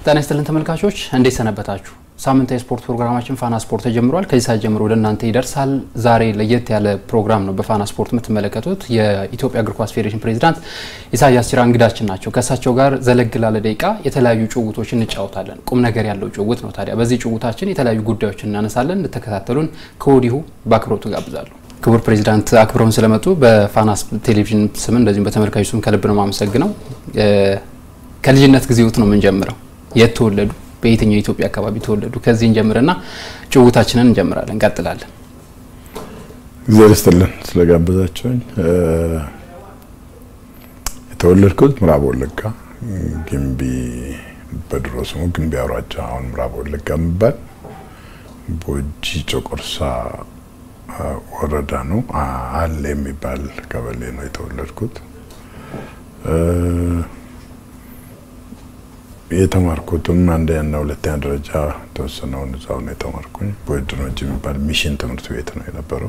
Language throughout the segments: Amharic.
ጤና ይስጥልን ተመልካቾች እንዴት ሰነበታችሁ? ሳምንታዊ የስፖርት ፕሮግራማችን ፋና ስፖርት ተጀምሯል። ከዚህ ሰዓት ጀምሮ ወደ እናንተ ይደርሳል። ዛሬ ለየት ያለ ፕሮግራም ነው በፋና ስፖርት የምትመለከቱት። የኢትዮጵያ እግር ኳስ ፌዴሬሽን ፕሬዚዳንት ኢሳያስ ጂራ እንግዳችን ናቸው። ከእሳቸው ጋር ዘለግ ላለ ደቂቃ የተለያዩ ጭውውቶችን እንጫወታለን። ቁም ነገር ያለው ጭውውት ነው። ታዲያ በዚህ ጭውውታችን የተለያዩ ጉዳዮችን እናነሳለን። እንድትከታተሉን ከወዲሁ በአክብሮቱ ጋብዛለሁ። ክቡር ፕሬዚዳንት አክብረውን ስለመጡ በፋና ቴሌቪዥን ስም እንደዚሁም በተመልካቹ ስም ከልብ ነው የማመሰግነው። ከልጅነት ጊዜዎት ነው የምንጀምረው። የት ተወለዱ? በየትኛው የኢትዮጵያ አካባቢ ተወለዱ? ከዚህ እንጀምርና ጭውውታችንን እንጀምራለን፣ እንቀጥላለን። እግዚአብሔር ይስጥልን ስለጋበዛቸውኝ። የተወለድኩት ምዕራብ ወለጋ ግንቢ፣ በድሮ ስሙ ግንቢ አውራጃ፣ አሁን ምዕራብ ወለጋ የሚባል ቦጂ ጮቆርሳ ወረዳ ነው። አለ የሚባል ቀበሌ ነው የተወለድኩት። የተማርኩትም አንደኛና ሁለተኛ ደረጃ ተወሰነውን እዛው ነው የተማርኩኝ። ቦይድኖጅ የሚባል ሚሽን ትምህርት ቤት ነው የነበረው።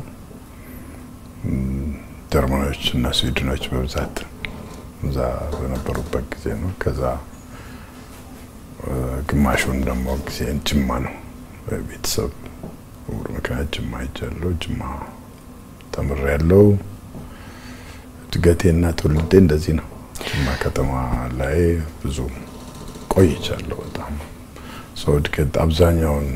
ጀርመኖች እና ስዊድኖች በብዛት እዛ በነበሩበት ጊዜ ነው። ከዛ ግማሹን ደግሞ ጊዜ ጅማ ነው ቤተሰብ ውር ምክንያት ጅማ ሄጃለሁ። ጅማ ተምሬያለሁ። እድገቴና ትውልዴ እንደዚህ ነው። ጅማ ከተማ ላይ ብዙ ቆይቻለሁ። በጣም ሰው እድገት አብዛኛውን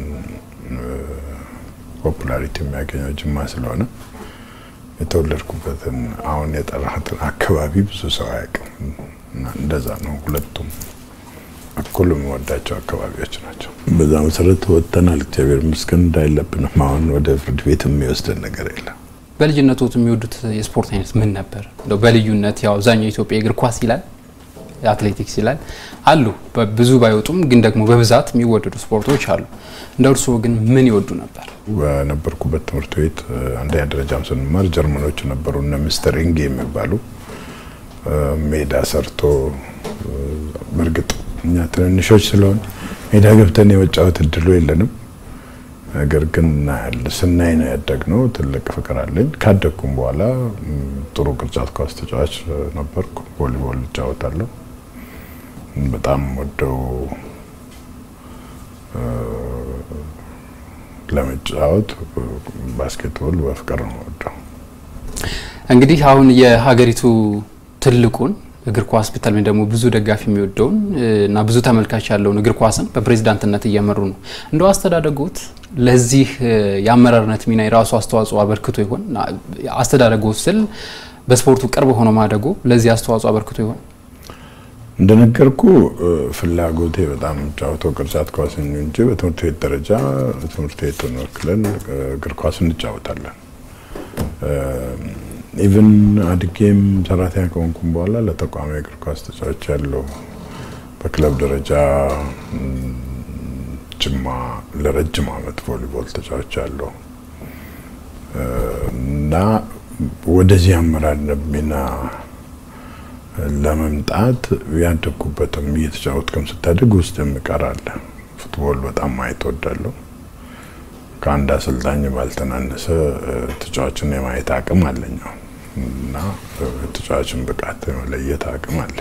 ፖፑላሪቲ የሚያገኘው ጅማ ስለሆነ የተወለድኩበትን አሁን የጠራሁትን አካባቢ ብዙ ሰው አያውቅም። እንደዛ ነው። ሁለቱም እኩል የሚወዳቸው አካባቢዎች ናቸው። በዛ መሰረት ወጥተናል። እግዚአብሔር ይመስገን እንዳይለብንም አሁን ወደ ፍርድ ቤት የሚወስደን ነገር የለም። በልጅነቶት የሚወዱት የስፖርት አይነት ምን ነበር? እንደው በልዩነት ያው አብዛኛው ኢትዮጵያ እግር ኳስ ይላል አትሌቲክስ ይላል አሉ። ብዙ ባይወጡም ግን ደግሞ በብዛት የሚወደዱ ስፖርቶች አሉ። እንደ እርስዎ ግን ምን ይወዱ ነበር? በነበርኩበት ትምህርት ቤት አንደኛ ደረጃም ስንማር ጀርመኖች ነበሩ እነ ሚስተር ኢንጌ የሚባሉ ሜዳ ሰርቶ በእርግጥ እኛ ትንንሾች ስለሆን ሜዳ ገብተን የመጫወት እድሉ የለንም። ነገር ግን ስናይ ነው ያደግነው። ትልቅ ፍቅር አለኝ። ካደግኩም በኋላ ጥሩ ቅርጫት ኳስ ተጫዋች ነበርኩ። ቮሊቦል እጫወታለሁ። በጣም ወደው ለመጫወት ባስኬትቦል በፍቅር ነው ወደው። እንግዲህ አሁን የሀገሪቱ ትልቁን እግር ኳስ በተለይ ደግሞ ብዙ ደጋፊ የሚወደውን እና ብዙ ተመልካች ያለውን እግር ኳስን በፕሬዚዳንትነት እየመሩ ነው። እንደው አስተዳደጎት ለዚህ የአመራርነት ሚና የራሱ አስተዋጽኦ አበርክቶ ይሆን? አስተዳደጎት ስል በስፖርቱ ቅርብ ሆኖ ማደጎ ለዚህ አስተዋጽኦ አበርክቶ ይሆን? እንደነገርኩ ፍላጎቴ በጣም ጫወተው ቅርጫት ኳስ እንጂ በትምህርት ቤት ደረጃ ትምህርት ቤቱን ወክለን እግር ኳስ እንጫወታለን። ኢቭን አድጌም ሰራተኛ ከሆንኩም በኋላ ለተቋሚ እግር ኳስ ተጫዋች ያለው በክለብ ደረጃ ጅማ ለረጅም ዓመት ቮሊቦል ተጫዋች ያለው እና ወደዚህ አመራርነት ሚና ለመምጣት ያደግኩበትም እየተጫወትክም ስታድግ ውስጥ የሚቀር አለ። ፉትቦል በጣም ማየት እወዳለሁ። ከአንድ አሰልጣኝ ባልተናነሰ ተጫዋችን የማየት አቅም አለኝ እና ተጫዋችን ብቃት የመለየት አቅም አለ።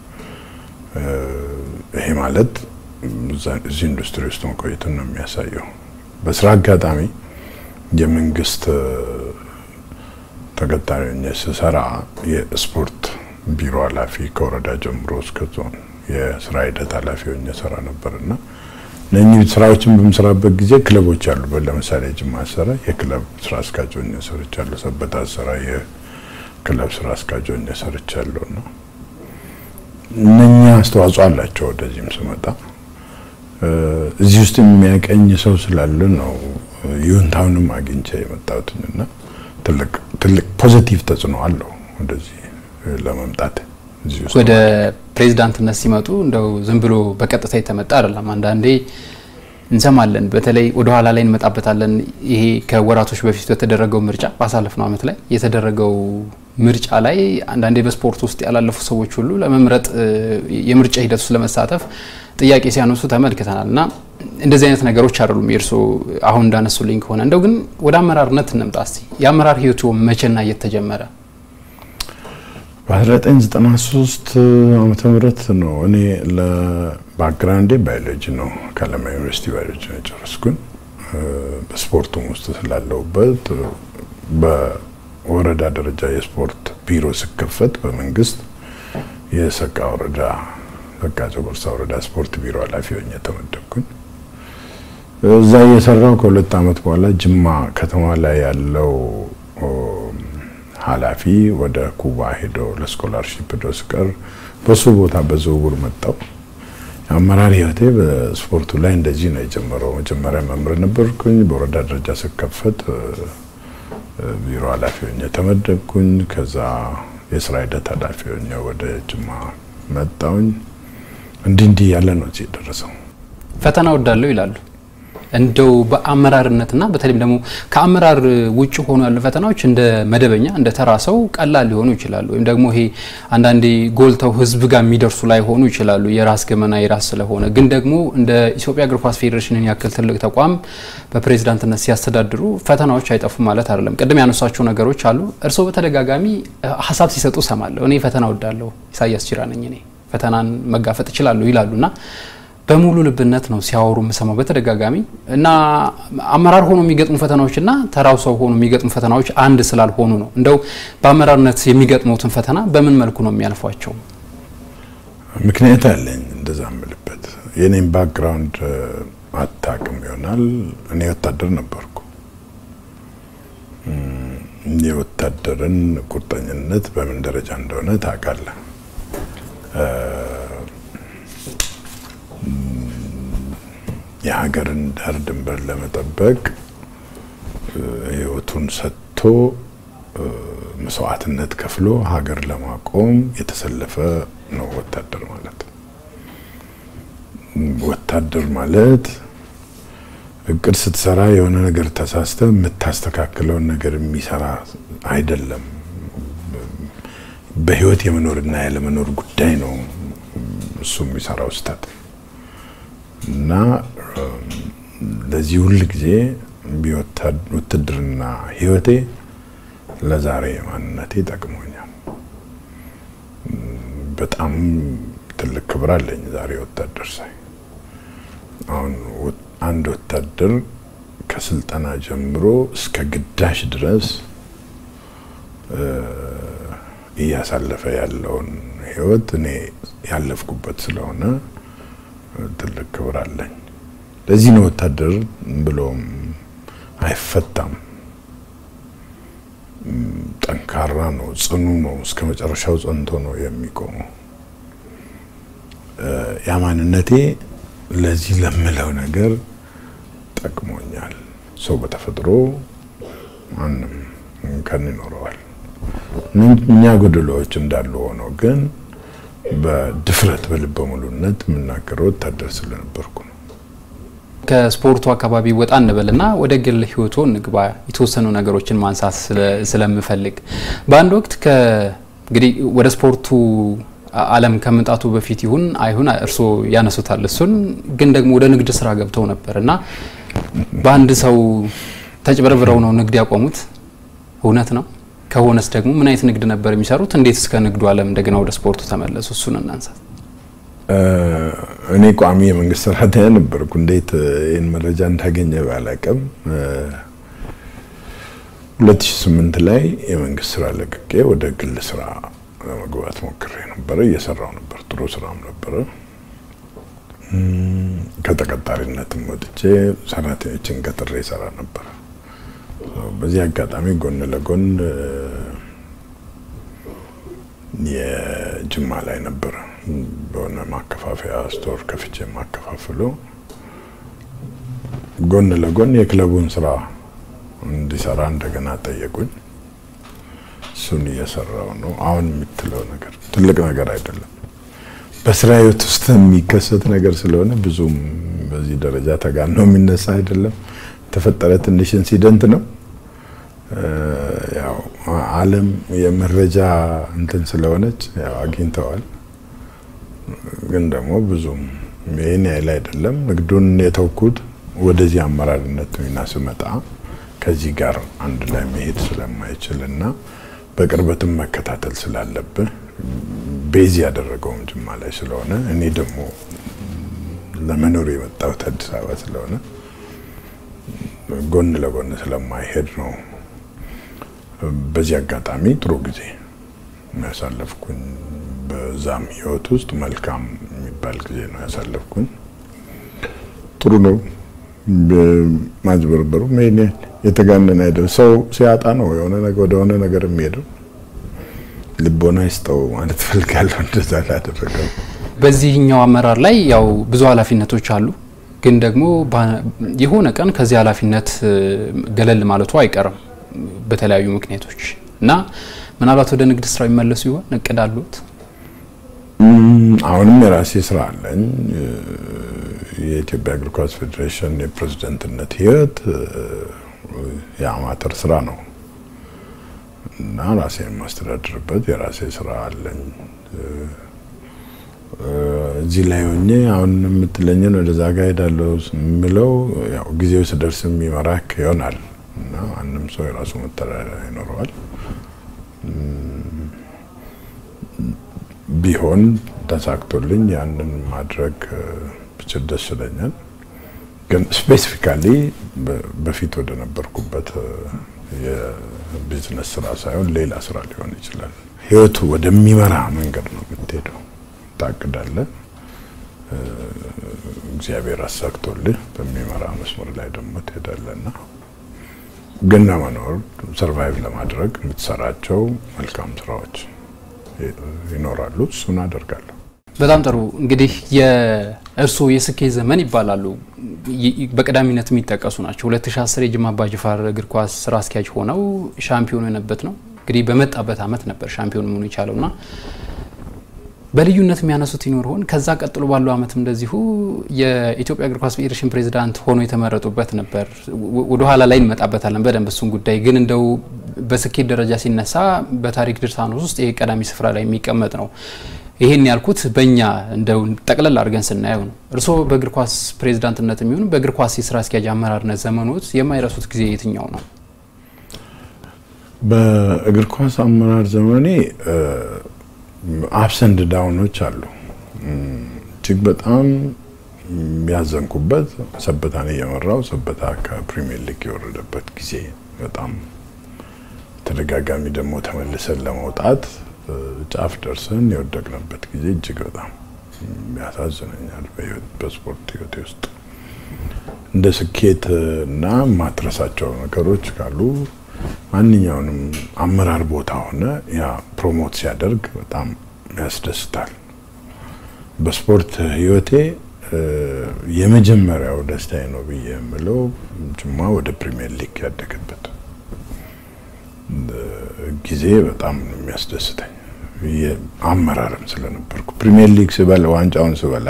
ይሄ ማለት እዚህ ኢንዱስትሪ ውስጥ መቆየትን ነው የሚያሳየው። በስራ አጋጣሚ የመንግስት ተቀጣሪ ሆኜ ስሰራ የስፖርት ቢሮ ኃላፊ ከወረዳ ጀምሮ እስከ ዞን የስራ ሂደት ኃላፊ ሆኜ ሰራ ነበር እና እነኚህ ስራዎችን በምሰራበት ጊዜ ክለቦች አሉበት። ለምሳሌ ጅማ ስራ የክለብ ስራ አስኪያጅ ሆኜ ሰርቻለሁ። ሰበታ ስራ የክለብ ስራ አስኪያጅ ሆኜ ሰርቻለሁ እና እነኛ አስተዋጽኦ አላቸው። ወደዚህም ስመጣ እዚህ ውስጥ የሚያቀኝ ሰው ስላለ ነው ይሁንታውንም አግኝቼ የመጣሁትኝና ትልቅ ትልቅ ፖዚቲቭ ተጽዕኖ አለው ወደዚህ ለመምጣት ወደ ፕሬዚዳንትነት ሲመጡ እንደው ዝም ብሎ በቀጥታ የተመጣ አይደለም። አንዳንዴ እንሰማለን፣ በተለይ ወደ ኋላ ላይ እንመጣበታለን። ይሄ ከወራቶች በፊት በተደረገው ምርጫ ባሳለፍነው ዓመት ላይ የተደረገው ምርጫ ላይ አንዳንዴ በስፖርት ውስጥ ያላለፉ ሰዎች ሁሉ ለመምረጥ የምርጫ ሂደት ውስጥ ለመሳተፍ ጥያቄ ሲያነሱ ተመልክተናል እና እንደዚህ አይነት ነገሮች አይደሉም የእርስዎ አሁን እንዳነሱልኝ ከሆነ እንደው ግን ወደ አመራርነት እንምጣ እስቲ። የአመራር ህይወቱ መቼና እየተጀመረ በ1993 ዓመተ ምህረት ነው እኔ ለባክግራውንዴ ባዮሎጂ ነው ከለማ ዩኒቨርሲቲ ባዮሎጂ ነው የጨረስኩኝ። በስፖርቱም ውስጥ ስላለሁበት በወረዳ ደረጃ የስፖርት ቢሮ ሲከፈት በመንግስት የሰቃ ወረዳ ሰቃ ጨጎርሳ ወረዳ ስፖርት ቢሮ ኃላፊ ሆኜ ተመደብኩኝ። እዛ እየሰራው ከሁለት ዓመት በኋላ ጅማ ከተማ ላይ ያለው ኃላፊ ወደ ኩባ ሄዶ ለስኮላርሺፕ ሄዶ ሲቀር በሱ ቦታ በዝውውር መጣው። የአመራር ህይወቴ በስፖርቱ ላይ እንደዚህ ነው የጀመረው። መጀመሪያ መምህር ነበርኩኝ። በወረዳ ደረጃ ስከፈት ቢሮ ኃላፊ ሆኜ ተመደብኩኝ። ከዛ የስራ ሂደት ኃላፊ ሆኜ ወደ ጅማ መጣውኝ። እንዲህ እንዲህ ያለ ነው እዚህ የደረሰው። ፈተና ወዳለው ይላሉ። እንደው በአመራርነትና በተለይም ደግሞ ከአመራር ውጭ ሆኑ ያሉ ፈተናዎች እንደ መደበኛ እንደ ተራ ሰው ቀላል ሊሆኑ ይችላሉ። ወይም ደግሞ ይሄ አንዳንዴ ጎልተው ህዝብ ጋር የሚደርሱ ላይ ሆኑ ይችላሉ። የራስ ገመና የራስ ስለሆነ ግን ደግሞ እንደ ኢትዮጵያ እግር ኳስ ፌዴሬሽንን ያክል ትልቅ ተቋም በፕሬዚዳንትነት ሲያስተዳድሩ ፈተናዎች አይጠፉም ማለት አይደለም። ቅድም ያነሷቸው ነገሮች አሉ። እርስዎ በተደጋጋሚ ሀሳብ ሲሰጡ ሰማለሁ። እኔ ፈተና ወዳለሁ፣ ኢሳያስ ጅራ ነኝ፣ እኔ ፈተናን መጋፈጥ እችላለሁ ይላሉና በሙሉ ልብነት ነው ሲያወሩ የምሰማው በተደጋጋሚ እና አመራር ሆኖ የሚገጥሙ ፈተናዎች እና ተራው ሰው ሆኖ የሚገጥሙ ፈተናዎች አንድ ስላልሆኑ ነው። እንደው በአመራርነት የሚገጥሙትን ፈተና በምን መልኩ ነው የሚያልፏቸው? ምክንያት አለኝ እንደዛ ምልበት የኔም ባክግራውንድ አታውቅም ይሆናል። እኔ ወታደር ነበርኩ። የወታደርን ቁርጠኝነት በምን ደረጃ እንደሆነ ታውቃለህ። የሀገርን ዳር ድንበር ለመጠበቅ ሕይወቱን ሰጥቶ መስዋዕትነት ከፍሎ ሀገር ለማቆም የተሰለፈ ነው ወታደር ማለት። ወታደር ማለት እቅድ ስትሰራ የሆነ ነገር ተሳስተ የምታስተካክለውን ነገር የሚሰራ አይደለም። በህይወት የመኖርና ያለመኖር ጉዳይ ነው እሱ የሚሰራው ስህተት እና ለዚህ ሁል ጊዜ ውትድርና ህይወቴ ለዛሬ ማንነቴ ጠቅሞኛል። በጣም ትልቅ ክብር አለኝ ዛሬ ወታደር ሳይ። አሁን አንድ ወታደር ከስልጠና ጀምሮ እስከ ግዳሽ ድረስ እያሳለፈ ያለውን ህይወት እኔ ያለፍኩበት ስለሆነ ትልቅ ክብር አለኝ። ለዚህ ነው ወታደር ብሎም አይፈታም። ጠንካራ ነው፣ ጽኑ ነው፣ እስከ መጨረሻው ጸንቶ ነው የሚቆመው። ያ ማንነቴ ለዚህ ለምለው ነገር ጠቅሞኛል። ሰው በተፈጥሮ ማንም እንከን ይኖረዋል። እኛ ጎደሎዎች እንዳሉ ሆነው ግን በድፍረት በልበ ሙሉነት የምናገረው ወታደር ስለነበርኩ ነው። ከስፖርቱ አካባቢ ወጣ እንበልና ወደ ግል ህይወቶ እንግባ። የተወሰኑ ነገሮችን ማንሳት ስለምፈልግ በአንድ ወቅት እንግዲህ ወደ ስፖርቱ ዓለም ከመምጣቱ በፊት ይሁን አይሁን እርስዎ ያነሱታል። እሱን ግን ደግሞ ወደ ንግድ ስራ ገብተው ነበር እና በአንድ ሰው ተጭበርብረው ነው ንግድ ያቆሙት። እውነት ነው? ከሆነስ ደግሞ ምን አይነት ንግድ ነበር የሚሰሩት? እንዴት እስከ ንግዱ ዓለም እንደገና ወደ ስፖርቱ ተመለሱ? እሱን እናንሳት። እኔ ቋሚ የመንግስት ሰራተኛ ነበርኩ። እንዴት ይህን መረጃ እንዳገኘ ባላቅም 2008 ላይ የመንግስት ስራ ለቅቄ ወደ ግል ስራ ለመግባት ሞክሬ ነበረ። እየሰራው ነበር፣ ጥሩ ስራም ነበረ። ከተቀጣሪነትም ወጥቼ ሰራተኞችን ቀጥሬ ይሰራ ነበር። በዚህ አጋጣሚ ጎን ለጎን የጅማ ላይ ነበረ በሆነ ማከፋፈያ ስቶር ከፍቼ የማከፋፍሎ ጎን ለጎን የክለቡን ስራ እንዲሰራ እንደገና ጠየቁኝ። እሱን እየሰራው ነው። አሁን የምትለው ነገር ትልቅ ነገር አይደለም። በስራ ህይወት ውስጥ የሚከሰት ነገር ስለሆነ ብዙም በዚህ ደረጃ ተጋኖ የሚነሳ አይደለም። የተፈጠረ ትንሽ ኢንሲደንት ነው። ያው ዓለም የመረጃ እንትን ስለሆነች ያው አግኝተዋል። ግን ደግሞ ብዙም ይህን ያህል አይደለም። ንግዱን የተውኩት ወደዚህ አመራርነት ሚና ስመጣ ከዚህ ጋር አንድ ላይ መሄድ ስለማይችል እና በቅርበትም መከታተል ስላለብህ ቤዝ ያደረገውም ጅማ ላይ ስለሆነ እኔ ደግሞ ለመኖር የመጣሁት አዲስ አበባ ስለሆነ ጎን ለጎን ስለማይሄድ ነው። በዚህ አጋጣሚ ጥሩ ጊዜ ያሳለፍኩኝ፣ በዛም ህይወት ውስጥ መልካም የሚባል ጊዜ ነው ያሳለፍኩኝ። ጥሩ ነው። ማጭበርበሩ ይሄን የተጋነነ አይደል። ሰው ሲያጣ ነው የሆነ ነገር ወደ ሆነ ነገር የሚሄደው። ልቦና ይስጠው ማለት ፈልጋለሁ። እንደዛ ላደረገው በዚህኛው አመራር ላይ ያው ብዙ ኃላፊነቶች አሉ። ግን ደግሞ የሆነ ቀን ከዚህ ኃላፊነት ገለል ማለቱ አይቀርም በተለያዩ ምክንያቶች እና ምናልባት ወደ ንግድ ስራው ይመለሱ ይሆን እቅድ አሉት? አሁንም የራሴ ስራ አለኝ። የኢትዮጵያ እግር ኳስ ፌዴሬሽን የፕሬዝደንትነት ህይወት የአማተር ስራ ነው እና ራሴ የማስተዳድርበት የራሴ ስራ አለኝ። እዚህ ላይ ሆኜ አሁን የምትለኝን ወደዛ ጋ ሄዳለሁ የምለው ያው ጊዜው ስደርስ የሚመራክ ይሆናል እና ማንም ሰው የራሱ መተዳደሪያ ይኖረዋል። ቢሆን ተሳክቶልኝ ያንን ማድረግ ብችል ደስ ይለኛል። ግን ስፔሲፊካሊ በፊት ወደ ነበርኩበት የቢዝነስ ስራ ሳይሆን ሌላ ስራ ሊሆን ይችላል። ህይወቱ ወደሚመራ መንገድ ነው የምትሄደው። ታቅዳለህ፣ እግዚአብሔር አሳክቶልህ በሚመራ መስመር ላይ ደግሞ ትሄዳለህና ግን ለመኖር ሰርቫይቭ ለማድረግ የምትሰራቸው መልካም ስራዎች ይኖራሉ። እሱን አደርጋለሁ። በጣም ጥሩ እንግዲህ የእርስዎ የስኬት ዘመን ይባላሉ በቀዳሚነት የሚጠቀሱ ናቸው። 2010 የጅማ አባጅፋር እግር ኳስ ስራ አስኪያጅ ሆነው ሻምፒዮን የሆነበት ነው። እንግዲህ በመጣበት አመት ነበር ሻምፒዮን መሆኑ የቻለው እና በልዩነት የሚያነሱት ይኖር ሆን? ከዛ ቀጥሎ ባለው አመትም እንደዚሁ የኢትዮጵያ እግር ኳስ ፌዴሬሽን ፕሬዚዳንት ሆኖ የተመረጡበት ነበር። ወደኋላ ላይ እንመጣበታለን በደንብ እሱን ጉዳይ ግን እንደው በስኬት ደረጃ ሲነሳ በታሪክ ድርሳኖስ ውስጥ ይሄ ቀዳሚ ስፍራ ላይ የሚቀመጥ ነው። ይሄን ያልኩት በእኛ እንደው ጠቅለል አድርገን ስናየው ነው። እርስዎ በእግር ኳስ ፕሬዚዳንትነት የሚሆኑ በእግር ኳስ የስራ አስኪያጅ አመራርነት ዘመኖት የማይረሱት ጊዜ የትኛው ነው? በእግር ኳስ አመራር ዘመኔ አፕሰንድ ዳውኖች አሉ። እጅግ በጣም ያዘንኩበት ሰበታን እየመራው ሰበታ ከፕሪሚየር ሊግ የወረደበት ጊዜ በጣም ተደጋጋሚ ደግሞ ተመልሰን ለመውጣት ጫፍ ደርሰን የወደቅንበት ጊዜ እጅግ በጣም ያሳዝነኛል። በስፖርት ህይወቴ ውስጥ እንደ ስኬት እና ማትረሳቸው ነገሮች ካሉ ማንኛውንም አመራር ቦታ ሆነ ያ ፕሮሞት ሲያደርግ በጣም ያስደስታል። በስፖርት ህይወቴ የመጀመሪያው ደስታዬ ነው ብዬ የምለው ጅማ ወደ ፕሪሚየር ሊግ ያደገበት ጊዜ በጣም ነው የሚያስደስተኝ። አመራርም ስለነበርኩ ፕሪሚየር ሊግ ስበላ ዋንጫውን ስበላ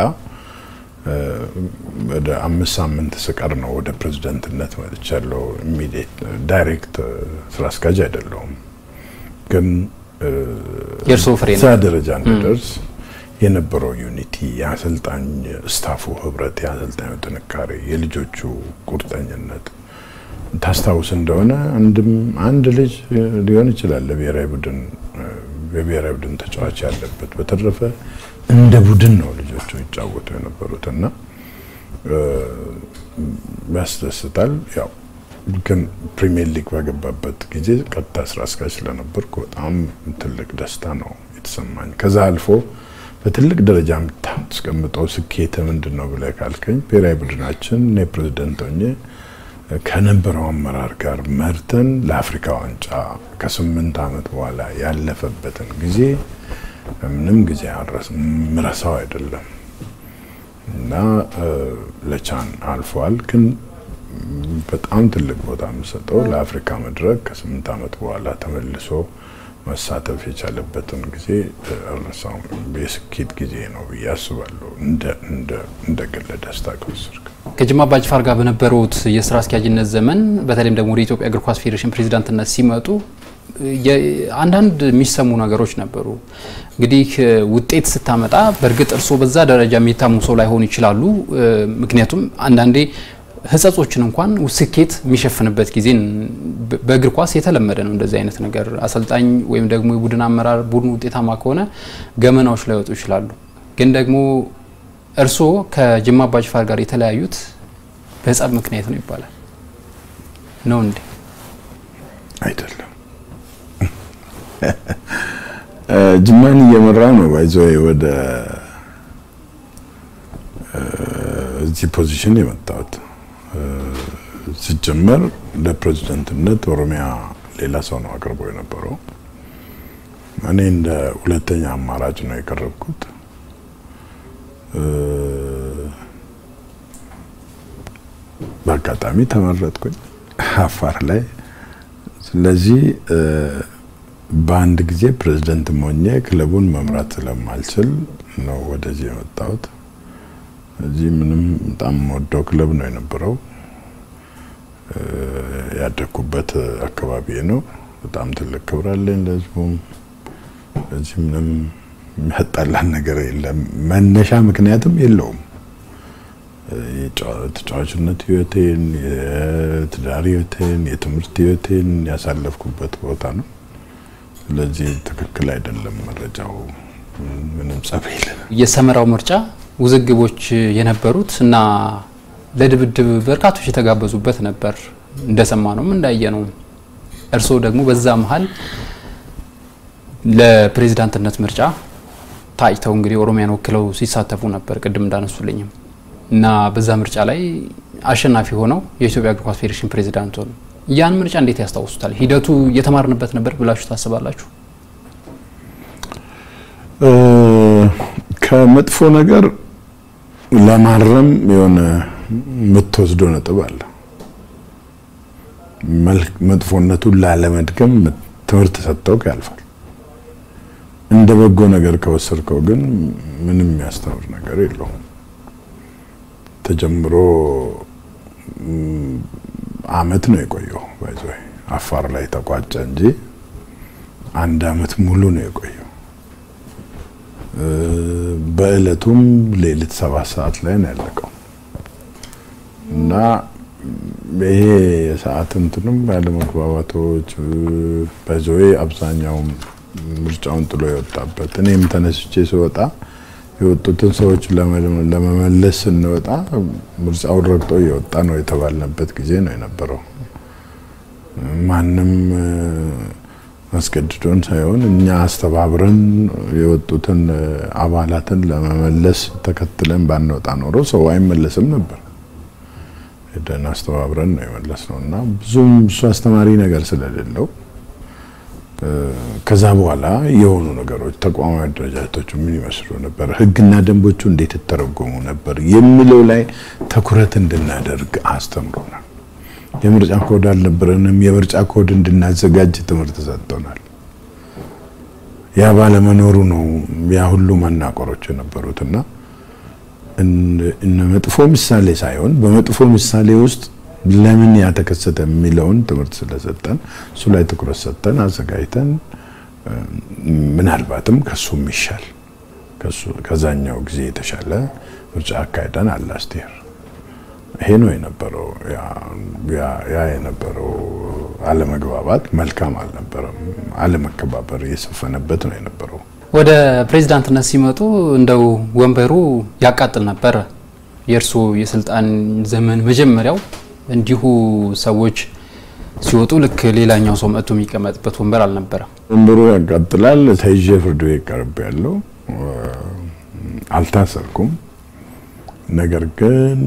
ወደ አምስት ሳምንት ስቀር ነው ወደ ፕሬዝደንትነት መጥቻለሁ። ኢሚዲየት ዳይሬክት ስራ አስኪያጅ አይደለሁም፣ ግን የእርስዎ ፍሬ ነው። እዛ ደረጃ እንድደርስ የነበረው ዩኒቲ፣ የአሰልጣኝ ስታፉ ህብረት፣ የአሰልጣኙ ጥንካሬ፣ የልጆቹ ቁርጠኝነት ታስታውስ እንደሆነ አንድም አንድ ልጅ ሊሆን ይችላል ለብሔራዊ ቡድን የብሔራዊ ቡድን ተጫዋች ያለበት። በተረፈ እንደ ቡድን ነው ልጆቹ ይጫወቱ የነበሩት እና ያስደስታል። ያው ግን ፕሪሚየር ሊግ በገባበት ጊዜ ቀጥታ ስራ አስኪያጅ ስለነበርኩ በጣም ትልቅ ደስታ ነው የተሰማኝ። ከዛ አልፎ በትልቅ ደረጃ የምታስቀምጠው ስኬት ምንድን ነው ብለህ ካልከኝ ብሔራዊ ቡድናችን እኔ ፕሬዚደንት ሆኜ ከነበረው አመራር ጋር መርተን ለአፍሪካ ዋንጫ ከስምንት ዓመት በኋላ ያለፈበትን ጊዜ ምንም ጊዜ ምረሳው አይደለም እና ለቻን አልፏል። ግን በጣም ትልቅ ቦታ የምሰጠው ለአፍሪካ መድረክ ከስምንት ዓመት በኋላ ተመልሶ መሳተፍ የቻለበትን ጊዜ አልረሳውም። የስኬት ጊዜ ነው ብዬ አስባለሁ። እንደ ግለ ደስታ ከወሰድክ ከጅማ አባጅፋር ጋር በነበሩት የስራ አስኪያጅነት ዘመን በተለይም ደግሞ ወደ ኢትዮጵያ እግር ኳስ ፌዴሬሽን ፕሬዚዳንትነት ሲመጡ አንዳንድ የሚሰሙ ነገሮች ነበሩ። እንግዲህ ውጤት ስታመጣ በእርግጥ እርስዎ በዛ ደረጃ የሚታሙ ሰው ላይሆኑ ይችላሉ። ምክንያቱም አንዳንዴ ህጸጾችን እንኳን ስኬት የሚሸፍንበት ጊዜ በእግር ኳስ የተለመደ ነው። እንደዚህ አይነት ነገር አሰልጣኝ ወይም ደግሞ የቡድን አመራር ቡድን ውጤታማ ከሆነ ገመናዎች ላይወጡ ይችላሉ። ግን ደግሞ እርስዎ ከጅማ አባጅፋር ጋር የተለያዩት በጸብ ምክንያት ነው ይባላል። ነው እንዴ? አይደለም። ጅማን እየመራ ነው ባይዞ ወደ እዚህ ፖዚሽን የመጣሁት ሲጀመር ለፕሬዚደንትነት ኦሮሚያ ሌላ ሰው ነው አቅርቦ የነበረው። እኔ እንደ ሁለተኛ አማራጭ ነው የቀረብኩት። በአጋጣሚ ተመረጥኩኝ አፋር ላይ። ስለዚህ በአንድ ጊዜ ፕሬዚደንት ሞኜ ክለቡን መምራት ስለማልችል ነው ወደዚህ የመጣሁት። እዚህ ምንም በጣም ወደው ክለብ ነው የነበረው። ያደግኩበት አካባቢ ነው። በጣም ትልቅ ክብር አለኝ ለህዝቡም። እዚህ ምንም የሚያጣላን ነገር የለም። መነሻ ምክንያትም የለውም። የተጫዋችነት ህይወቴን፣ የትዳር ህይወቴን፣ የትምህርት ህይወቴን ያሳለፍኩበት ቦታ ነው። ስለዚህ ትክክል አይደለም መረጃው። ምንም ጸብ የለም። የሰመራው ምርጫ ውዝግቦች የነበሩት እና ለድብድብ በርካቶች የተጋበዙበት ነበር። እንደሰማ ነውም እንዳየ ነው። እርስዎ ደግሞ በዛ መሀል ለፕሬዚዳንትነት ምርጫ ታጭተው እንግዲህ ኦሮሚያን ወክለው ሲሳተፉ ነበር ቅድም እንዳነሱልኝም እና በዛ ምርጫ ላይ አሸናፊ ሆነው የኢትዮጵያ እግር ኳስ ፌዴሬሽን ፕሬዚዳንት ሆኑ። ያን ምርጫ እንዴት ያስታውሱታል? ሂደቱ እየተማርንበት ነበር ብላችሁ ታስባላችሁ? ከመጥፎ ነገር ለማረም የሆነ የምትወስደው ነጥብ አለ። መጥፎነቱን ላለመድገም ትምህርት ሰጥተው ያልፋል። እንደ በጎ ነገር ከወሰድከው ግን ምንም የሚያስተምር ነገር የለውም። ተጀምሮ አመት ነው የቆየው። ባይዞ አፋር ላይ ተቋጨ እንጂ አንድ አመት ሙሉ ነው የቆየው። በእለቱም ሌሊት ሰባት ሰዓት ላይ ነው ያለቀው እና ይሄ የሰዓት እንትንም ያለመግባባቶች በዞዌ አብዛኛውም ምርጫውን ጥሎ የወጣበት እኔም ተነስቼ ስወጣ የወጡትን ሰዎች ለመመለስ ስንወጣ ምርጫውን ረግጦ እየወጣ ነው የተባልንበት ጊዜ ነው የነበረው። ማንም አስገድዶን ሳይሆን እኛ አስተባብረን የወጡትን አባላትን ለመመለስ ተከትለን ባንወጣ ኖሮ ሰው አይመለስም ነበር። ሄደን አስተባብረን ነው የመለስ ነው እና ብዙም እሱ አስተማሪ ነገር ስለሌለው ከዛ በኋላ የሆኑ ነገሮች ተቋማዊ አደረጃጀቶቹ ምን ይመስሉ ነበር፣ ህግና ደንቦቹ እንዴት ይተረጎሙ ነበር የሚለው ላይ ትኩረት እንድናደርግ አስተምሮናል። የምርጫ ኮድ አልነበረንም። የምርጫ ኮድ እንድናዘጋጅ ትምህርት ሰጥቶናል። ያ ባለመኖሩ ነው ያ ሁሉ መናቆሮች የነበሩትና እነ መጥፎ ምሳሌ ሳይሆን በመጥፎ ምሳሌ ውስጥ ለምን ያተከሰተ የሚለውን ትምህርት ስለሰጠን እሱ ላይ ትኩረት ሰጠን አዘጋጅተን ምናልባትም ከሱ የሚሻል ከዛኛው ጊዜ የተሻለ ምርጫ አካሄደን አላስቴር ይሄ ነው የነበረው። ያ የነበረው አለመግባባት መልካም አልነበረም። አለመከባበር የሰፈነበት ነው የነበረው። ወደ ፕሬዚዳንትነት ሲመጡ እንደው ወንበሩ ያቃጥል ነበረ። የእርስዎ የስልጣን ዘመን መጀመሪያው እንዲሁ ሰዎች ሲወጡ ልክ ሌላኛው ሰው መጥቶ የሚቀመጥበት ወንበር አልነበረም። ወንበሩ ያቃጥላል። ተይዤ ፍርድ ቤት ቀርብ ያለው አልታሰርኩም። ነገር ግን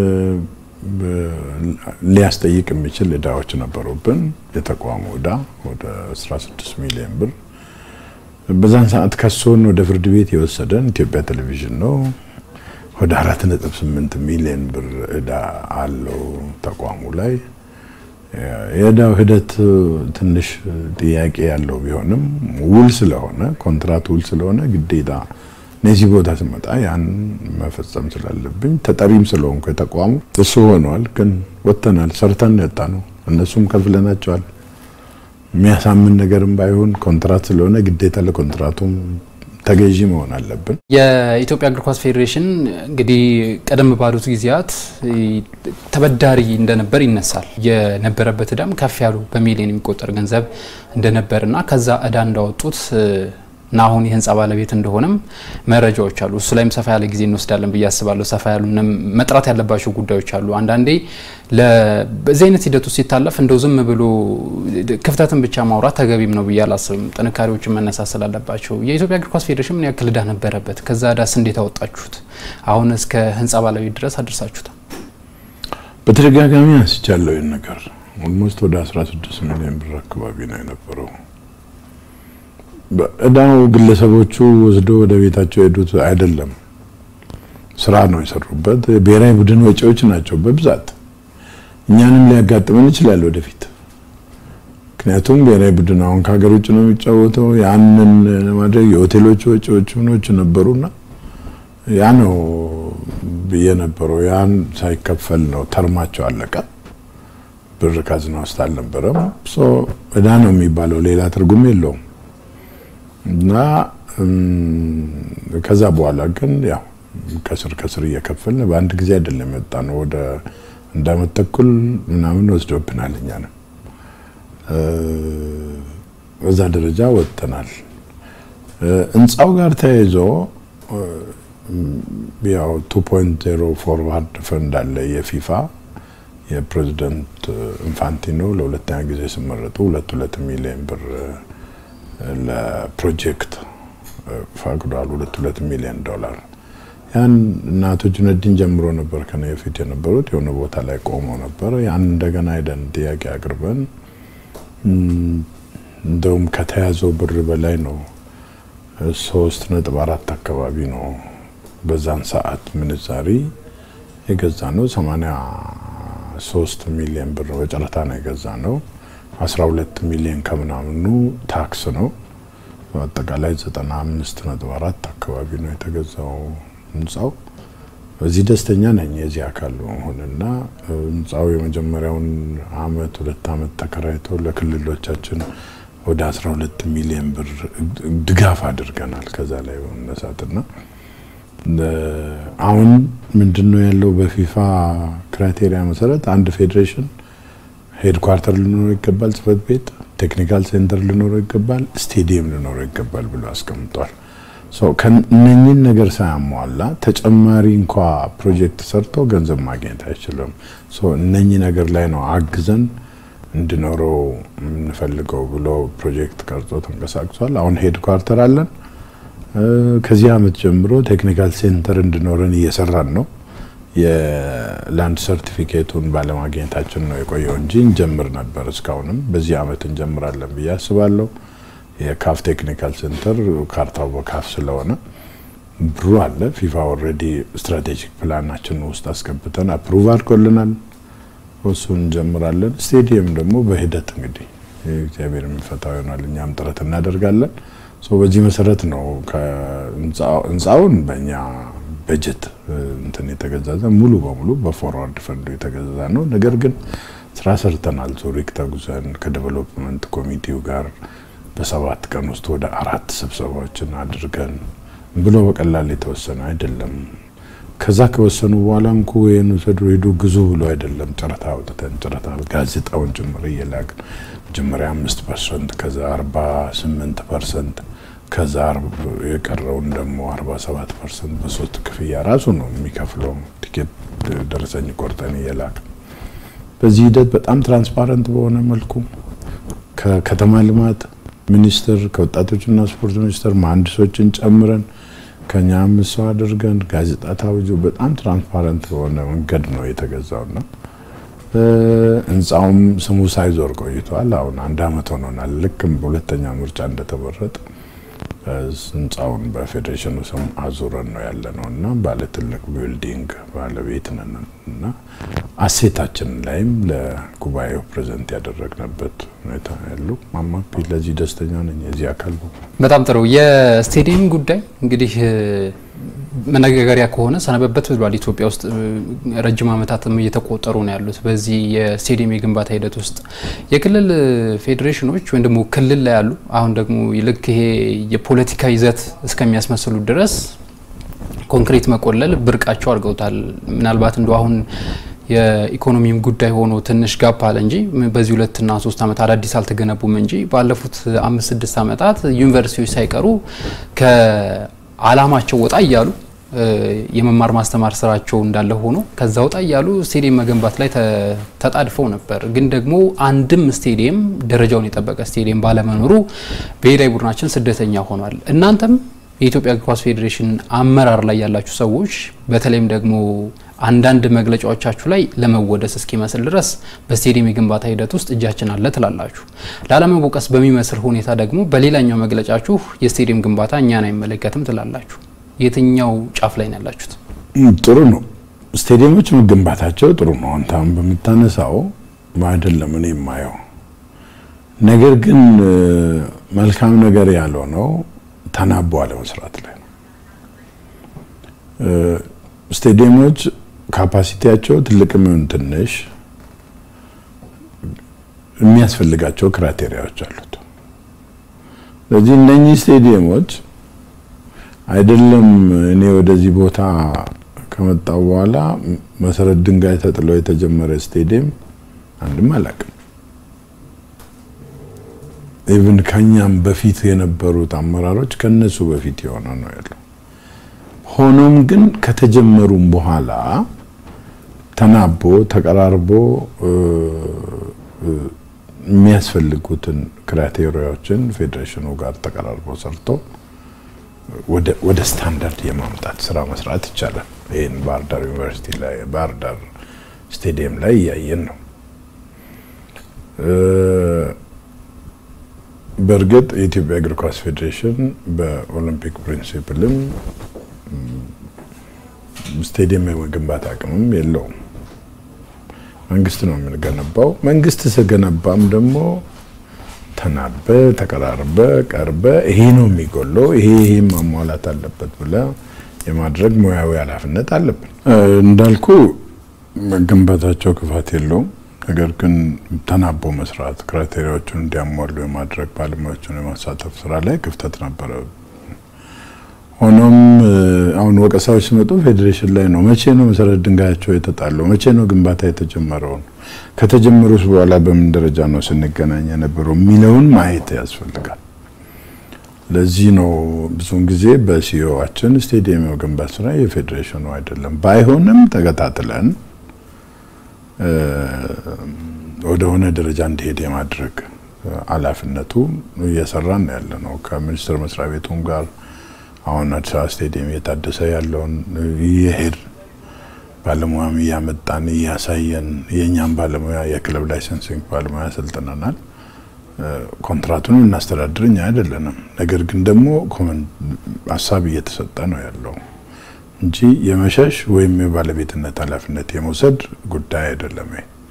ሊያስጠይቅ የሚችል እዳዎች ነበሩብን። የተቋሙ እዳ ወደ 16 ሚሊዮን ብር። በዛን ሰዓት ከሶን ወደ ፍርድ ቤት የወሰደን ኢትዮጵያ ቴሌቪዥን ነው። ወደ 4.8 ሚሊዮን ብር እዳ አለው ተቋሙ ላይ። የእዳው ሂደት ትንሽ ጥያቄ ያለው ቢሆንም ውል ስለሆነ ኮንትራት ውል ስለሆነ ግዴታ እነዚህ ቦታ ስመጣ ያን መፈጸም ስላለብኝ ተጠሪም ስለሆንኩ የተቋሙ እሱ ሆኗል። ግን ወጥተናል፣ ሰርተን ያጣ ነው። እነሱም ከፍለናቸዋል። የሚያሳምን ነገርም ባይሆን ኮንትራት ስለሆነ ግዴታ ለኮንትራቱም ተገዢ መሆን አለብን። የኢትዮጵያ እግር ኳስ ፌዴሬሽን እንግዲህ ቀደም ባሉት ጊዜያት ተበዳሪ እንደነበር ይነሳል። የነበረበት እዳም ከፍ ያሉ በሚሊዮን የሚቆጠር ገንዘብ እንደነበርና ከዛ እዳ እንዳወጡት እና አሁን የህንፃ ባለቤት እንደሆነም መረጃዎች አሉ። እሱ ላይም ሰፋ ያለ ጊዜ እንወስዳለን ብዬ አስባለሁ። ሰፋ ያሉ መጥራት ያለባቸው ጉዳዮች አሉ። አንዳንዴ በዚህ አይነት ሂደት ውስጥ ሲታለፍ እንደው ዝም ብሎ ክፍተትን ብቻ ማውራት ተገቢም ነው ብዬ አላስብም። ጥንካሬዎችን መነሳት ስላለባቸው የኢትዮጵያ እግር ኳስ ፌዴሬሽን ምን ያክል እዳ ነበረበት? ከዛ እዳስ እንዴት አወጣችሁት? አሁን እስከ ህንፃ ባለቤት ድረስ አድርሳችሁታል። በተደጋጋሚ አንስቻለሁ ይህን ነገር። ኦልሞስት ወደ 16 ሚሊዮን ብር አካባቢ ነው የነበረው እዳው ግለሰቦቹ ወስዶ ወደ ቤታቸው ሄዱት አይደለም፣ ስራ ነው የሰሩበት። ብሔራዊ ቡድን ወጪዎች ናቸው በብዛት እኛንም ሊያጋጥመን ይችላል ወደፊት። ምክንያቱም ብሔራዊ ቡድን አሁን ከሀገር ውጭ ነው የሚጫወተው። ያንን ማድረግ የሆቴሎች ወጪዎች ምኖች ነበሩና ያ ነው ብዬ ነበረው። ያን ሳይከፈል ነው ተርማቸው አለቀ። ብር ካዝና ውስጥ አልነበረም። እዳ ነው የሚባለው ሌላ ትርጉም የለውም። እና ከዛ በኋላ ግን ያው ከስር ከስር እየከፈልን በአንድ ጊዜ አይደለም የወጣ ነው። ወደ አንድ ዓመት ተኩል ምናምን ወስዶብናል። እኛ ነው በዛ ደረጃ ወጥተናል። ህንፃው ጋር ተያይዞ ያው 2.0 ፎርዋርድ ፈንድ አለ የፊፋ የፕሬዚደንት ኢንፋንቲኖ ለሁለተኛ ጊዜ ሲመረጡ ሁለት ሁለት ሚሊዮን ብር ለፕሮጀክት ፈቅዷል። ሁለት ሁለት ሚሊዮን ዶላር ያን እናቶ ጁነዲን ጀምሮ ነበር ከነ በፊት የነበሩት የሆነ ቦታ ላይ ቆመው ነበር። ያን እንደገና ሄደን ጥያቄ አቅርበን እንደውም ከተያዘው ብር በላይ ነው። ሶስት ነጥብ አራት አካባቢ ነው በዛን ሰዓት ምንዛሪ የገዛ ነው። ሰማንያ ሶስት ሚሊዮን ብር በጨረታ ነው የገዛ ነው። 12 ሚሊዮን ከምናምኑ ታክስ ነው። በአጠቃላይ 95.4 አካባቢ ነው የተገዛው ህንፃው። በዚህ ደስተኛ ነኝ የዚህ አካል መሆንና ህንፃው የመጀመሪያውን አመት ሁለት አመት ተከራይቶ ለክልሎቻችን ወደ 12 ሚሊዮን ብር ድጋፍ አድርገናል። ከዛ ላይ በመነሳትና አሁን ምንድነው ያለው በፊፋ ክራይቴሪያ መሰረት አንድ ፌዴሬሽን ሄድኳርተር ሊኖረው ይገባል፣ ጽህፈት ቤት፣ ቴክኒካል ሴንተር ሊኖረው ይገባል፣ ስቴዲየም ሊኖረው ይገባል ብሎ አስቀምጧል። እነኚህን ነገር ሳያሟላ ተጨማሪ እንኳ ፕሮጀክት ሰርቶ ገንዘብ ማግኘት አይችልም። እነኚህ ነገር ላይ ነው አግዘን እንዲኖረው የምንፈልገው ብሎ ፕሮጀክት ቀርጾ ተንቀሳቅሷል። አሁን ሄድኳርተር አለን። ከዚህ አመት ጀምሮ ቴክኒካል ሴንተር እንዲኖረን እየሰራን ነው። የላንድ ሰርቲፊኬቱን ባለማግኘታችን ነው የቆየው እንጂ እንጀምር ነበር። እስካሁንም በዚህ አመት እንጀምራለን ብዬ አስባለሁ። የካፍ ቴክኒካል ሴንተር ካርታው በካፍ ስለሆነ ብሩ አለ። ፊፋ ኦልሬዲ ስትራቴጂክ ፕላናችን ውስጥ አስገብተን አፕሩቭ አድርጎልናል። እሱ እንጀምራለን። ስቴዲየም ደግሞ በሂደት እንግዲህ እግዚአብሔር የሚፈታው ይሆናል። እኛም ጥረት እናደርጋለን። በዚህ መሰረት ነው ህንፃውን በእኛ በጀት እንትን የተገዛዘ ሙሉ በሙሉ በፎርዋርድ ፈንዱ የተገዛ ነው። ነገር ግን ስራ ሰርተናል። ዙሪክ ተጉዘን ከዴቨሎፕመንት ኮሚቴው ጋር በሰባት ቀን ውስጥ ወደ አራት ስብሰባዎችን አድርገን ብሎ በቀላል የተወሰነ አይደለም። ከዛ ከወሰኑ በኋላ እንኩ ይህን ውሰዱ ሄዱ ግዙ ብሎ አይደለም ጨረታ አውጥተን ጨረታ ጋዜጣውን ጭምር እየላክን መጀመሪያ አምስት ፐርሰንት ከዛ አርባ ስምንት ፐርሰንት ከዛ የቀረውን ደግሞ 47 ፐርሰንት በሶስት ክፍያ ራሱ ነው የሚከፍለው። ቲኬት ደረሰኝ ቆርጠን እየላክ በዚህ ሂደት በጣም ትራንስፓረንት በሆነ መልኩ ከከተማ ልማት ሚኒስቴር ከወጣቶችና ስፖርት ሚኒስቴር መሀንዲሶችን ጨምረን ከኛ አምስት ሰው አድርገን ጋዜጣ ታውጆ በጣም ትራንስፓረንት በሆነ መንገድ ነው የተገዛውና ህንፃውም ስሙ ሳይዞር ቆይቷል። አሁን አንድ አመት ሆኖናል። ልክም በሁለተኛ ምርጫ እንደተመረጥ ህንፃውን በፌዴሬሽኑ ስም አዙረን ነው ያለ ነው እና ባለ ትልቅ ቢልዲንግ ባለቤት ነን እና አሴታችን ላይም ለጉባኤው ፕሬዘንት ያደረግንበት ሁኔታ ያሉ ማማፒ ለዚህ ደስተኛ ነኝ። የዚህ አካል በጣም ጥሩ። የስቴዲየም ጉዳይ እንግዲህ መነጋገሪያ ከሆነ ሰነበበት ብሏል። ኢትዮጵያ ውስጥ ረጅም ዓመታትም እየተቆጠሩ ነው ያሉት በዚህ የስቴዲየም የግንባታ ሂደት ውስጥ የክልል ፌዴሬሽኖች ወይም ደግሞ ክልል ላይ ያሉ አሁን ደግሞ ልክ ይሄ የፖለቲካ ይዘት እስከሚያስመስሉ ድረስ ኮንክሪት መቆለል ብርቃቸው አድርገውታል። ምናልባት እንደ አሁን የኢኮኖሚም ጉዳይ ሆኖ ትንሽ ጋፕ አለ እንጂ በዚህ ሁለትና ሶስት ዓመት አዳዲስ አልተገነቡም እንጂ ባለፉት አምስት ስድስት ዓመታት ዩኒቨርሲቲዎች ሳይቀሩ ከዓላማቸው ወጣ እያሉ የመማር ማስተማር ስራቸው እንዳለ ሆኖ ከዛ ወጣ እያሉ ስቴዲየም መገንባት ላይ ተጣድፈው ነበር። ግን ደግሞ አንድም ስቴዲየም ደረጃውን የጠበቀ ስቴዲየም ባለመኖሩ ብሔራዊ ቡድናችን ስደተኛ ሆኗል። እናንተም የኢትዮጵያ እግር ኳስ ፌዴሬሽን አመራር ላይ ያላችሁ ሰዎች በተለይም ደግሞ አንዳንድ መግለጫዎቻችሁ ላይ ለመወደስ እስኪመስል ድረስ በስቴዲየም የግንባታ ሂደት ውስጥ እጃችን አለ ትላላችሁ። ላለመወቀስ በሚመስል ሁኔታ ደግሞ በሌላኛው መግለጫችሁ የስቴዲየም ግንባታ እኛን አይመለከትም ትላላችሁ። የትኛው ጫፍ ላይ ነው ያላችሁት? ጥሩ ነው። ስቴዲየሞች መገንባታቸው ጥሩ ነው። አንተ አሁን በምታነሳው አይደለም እኔ የማየው ነገር ግን መልካም ነገር ያልሆነው ተናቦ አለመስራት ላይ ነው። ስቴዲየሞች ካፓሲቲያቸው ትልቅም ይሁን ትንሽ የሚያስፈልጋቸው ክራይቴሪያዎች አሉት። ስለዚህ እነኚህ ስቴዲየሞች አይደለም እኔ ወደዚህ ቦታ ከመጣው በኋላ መሰረት ድንጋይ ተጥሎ የተጀመረ ስቴዲየም አንድም አላውቅም። ኢቭን ከኛም በፊት የነበሩት አመራሮች ከነሱ በፊት የሆነ ነው ያለው። ሆኖም ግን ከተጀመሩም በኋላ ተናቦ ተቀራርቦ የሚያስፈልጉትን ክራይቴሪያዎችን ፌዴሬሽኑ ጋር ተቀራርቦ ሰርቶ ወደ ስታንዳርድ የማምጣት ስራ መስራት ይቻላል። ይህን ባህር ዳር ዩኒቨርሲቲ ላይ ባህር ዳር ስቴዲየም ላይ እያየን ነው። በእርግጥ የኢትዮጵያ እግር ኳስ ፌዴሬሽን በኦሎምፒክ ፕሪንሲፕልም ስቴዲየም የመገንባት አቅምም የለውም። መንግስት ነው የምንገነባው። መንግስት ስገነባም ደግሞ ተናበ ተቀራርበ ቀርበ ይሄ ነው የሚጎለው፣ ይሄ ይሄ ማሟላት አለበት ብለ የማድረግ ሙያዊ ኃላፊነት አለብን። እንዳልኩ መገንባታቸው ክፋት የለውም። ነገር ግን ተናቦ መስራት፣ ክራይቴሪያዎቹን እንዲያሟሉ የማድረግ ባለሙያዎችን የማሳተፍ ስራ ላይ ክፍተት ነበረ። ሆኖም አሁን ወቀሳዎች ሲመጡ ፌዴሬሽን ላይ ነው። መቼ ነው መሰረት ድንጋያቸው የተጣለው? መቼ ነው ግንባታ የተጀመረው? ከተጀመሩስ በኋላ በምን ደረጃ ነው ስንገናኝ የነበረው የሚለውን ማየት ያስፈልጋል። ለዚህ ነው ብዙውን ጊዜ በሲዮዋችን ስቴዲየም የመገንባት ስራ የፌዴሬሽኑ አይደለም። ባይሆንም ተከታትለን ወደሆነ ደረጃ እንዲሄድ የማድረግ ኃላፊነቱ እየሰራን ያለ ነው ከሚኒስቴር መስሪያ ቤቱም ጋር አሁን አዲስ አበባ ስቴዲየም እየታደሰ ያለውን እየሄድ ባለሙያም እያመጣን እያሳየን የእኛም ባለሙያ የክለብ ላይሰንሲንግ ባለሙያ ሰልጥነናል። ኮንትራቱን እናስተዳድር እኛ አይደለንም። ነገር ግን ደግሞ ሀሳብ እየተሰጠ ነው ያለው እንጂ የመሸሽ ወይም የባለቤትነት ኃላፊነት የመውሰድ ጉዳይ አይደለም።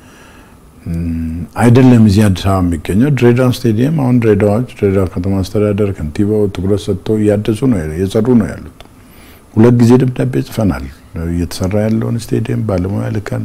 አይደለም እዚህ አዲስ አበባ የሚገኘው ድሬዳዋ ስቴዲየም አሁን ድሬዳዋዎች ድሬዳዋ ከተማ አስተዳደር ከንቲባው ትኩረት ሰጥተው እያደሱ ነው እየሰሩ ነው ያሉት። ሁለት ጊዜ ደብዳቤ ጽፈናል። እየተሰራ ያለውን ስቴዲየም ባለሙያ ልከን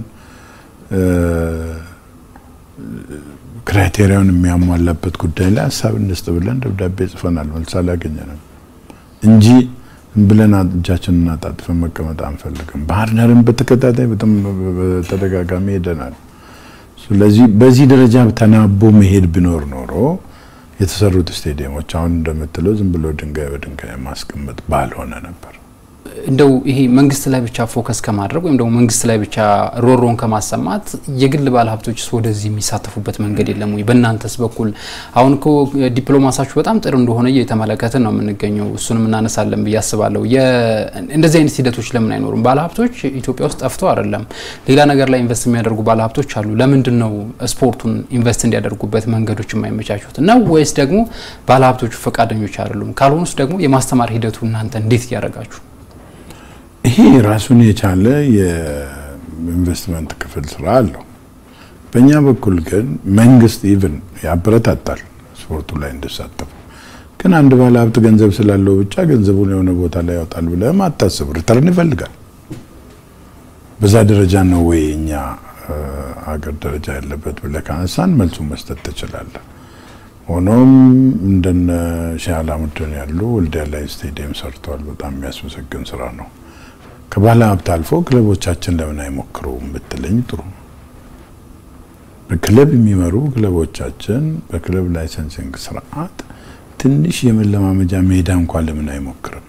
ክራይቴሪያውን የሚያሟላበት ጉዳይ ላይ ሀሳብ እንስጥ ብለን ደብዳቤ ጽፈናል። መልስ አላገኘንም እንጂ ብለን እጃችንን አጣጥፈን መቀመጥ አንፈልግም። ባህር ዳርን በተከታታይ በጣም በተደጋጋሚ ሄደናል። ስለዚህ በዚህ ደረጃ ተናቦ መሄድ ቢኖር ኖሮ የተሰሩት ስቴዲየሞች አሁን እንደምትለው ዝም ብሎ ድንጋይ በድንጋይ ማስቀመጥ ባልሆነ ነበር። እንደው ይሄ መንግስት ላይ ብቻ ፎከስ ከማድረግ ወይም ደግሞ መንግስት ላይ ብቻ ሮሮን ከማሰማት የግል ባለሀብቶችስ ወደዚህ የሚሳተፉበት መንገድ የለም ወይ? በእናንተስ በኩል አሁን እኮ ዲፕሎማሳችሁ በጣም ጥሩ እንደሆነ እየተመለከትን ነው የምንገኘው። እሱንም እናነሳለን ብዬ አስባለሁ። እንደዚህ አይነት ሂደቶች ለምን አይኖሩም? ባለሀብቶች ኢትዮጵያ ውስጥ ጠፍተው አይደለም፣ ሌላ ነገር ላይ ኢንቨስት የሚያደርጉ ባለሀብቶች አሉ። ለምንድን ነው ስፖርቱን ኢንቨስት እንዲያደርጉበት መንገዶች የማይመቻቹት ነው? ወይስ ደግሞ ባለሀብቶቹ ፈቃደኞች አይደሉም? ካልሆኑስ ደግሞ የማስተማር ሂደቱ እናንተ እንዴት እያደረጋችሁ ይሄ ራሱን የቻለ የኢንቨስትመንት ክፍል ስራ አለው። በእኛ በኩል ግን መንግስት ኢቭን ያበረታታል ስፖርቱ ላይ እንዲሳተፉ። ግን አንድ ባለ ሀብት ገንዘብ ስላለው ብቻ ገንዘቡን የሆነ ቦታ ላይ ያወጣል ብለህም አታስብ። ሪተርን ይፈልጋል። በዛ ደረጃ ነው ወይ እኛ አገር ደረጃ ያለበት ብለህ ካነሳን መልሱን መስጠት ትችላለህ። ሆኖም እንደነ ሼህ አላሙዲን ያሉ ወልዲያ ላይ ስቴዲየም ሰርተዋል። በጣም የሚያስመሰግን ስራ ነው። ከባለ ሀብት አልፎ ክለቦቻችን ለምን አይሞክሩም ብትለኝ ጥሩ ነው። በክለብ የሚመሩ ክለቦቻችን በክለብ ላይሰንሲንግ ስርዓት ትንሽ የመለማመጃ ሜዳ እንኳን ለምን አይሞክርም?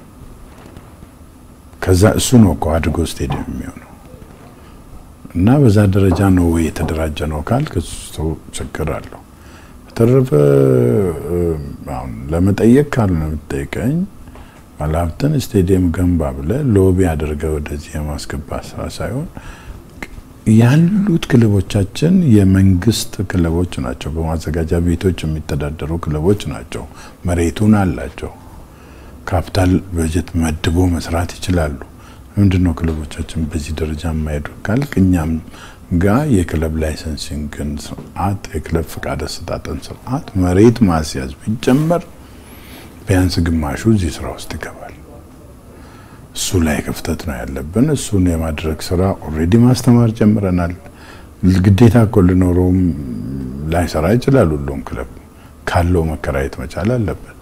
ከዛ እሱ ነው እኮ አድጎ ስቴዲየም የሚሆነው እና በዛ ደረጃ ነው ወይ የተደራጀ ነው ካልክ እሱ ችግር አለው። በተረፈ አሁን ለመጠየቅ ካልሆነ የምትጠይቀኝ ባለሀብትን ስቴዲየም ገንባ ብለህ ሎቢ አድርገህ ወደዚህ የማስገባት ስራ ሳይሆን ያሉት ክለቦቻችን የመንግስት ክለቦች ናቸው። በማዘጋጃ ቤቶች የሚተዳደሩ ክለቦች ናቸው። መሬቱን አላቸው። ካፒታል በጀት መድቦ መስራት ይችላሉ። ምንድን ነው ክለቦቻችን በዚህ ደረጃ የማይሄዱ ካልክ እኛም ጋር የክለብ ላይሰንሲንግን ስርዓት የክለብ ፍቃድ አሰጣጥን ስርዓት መሬት ማስያዝ ቢጀመር ቢያንስ ግማሹ እዚህ ስራ ውስጥ ይገባል። እሱ ላይ ክፍተት ነው ያለብን። እሱን የማድረግ ስራ ኦልሬዲ ማስተማር ጀምረናል። ግዴታ እኮ ሊኖረውም ላይሰራ ይችላል። ሁሉም ክለብ ካለው መከራየት መቻል አለበት።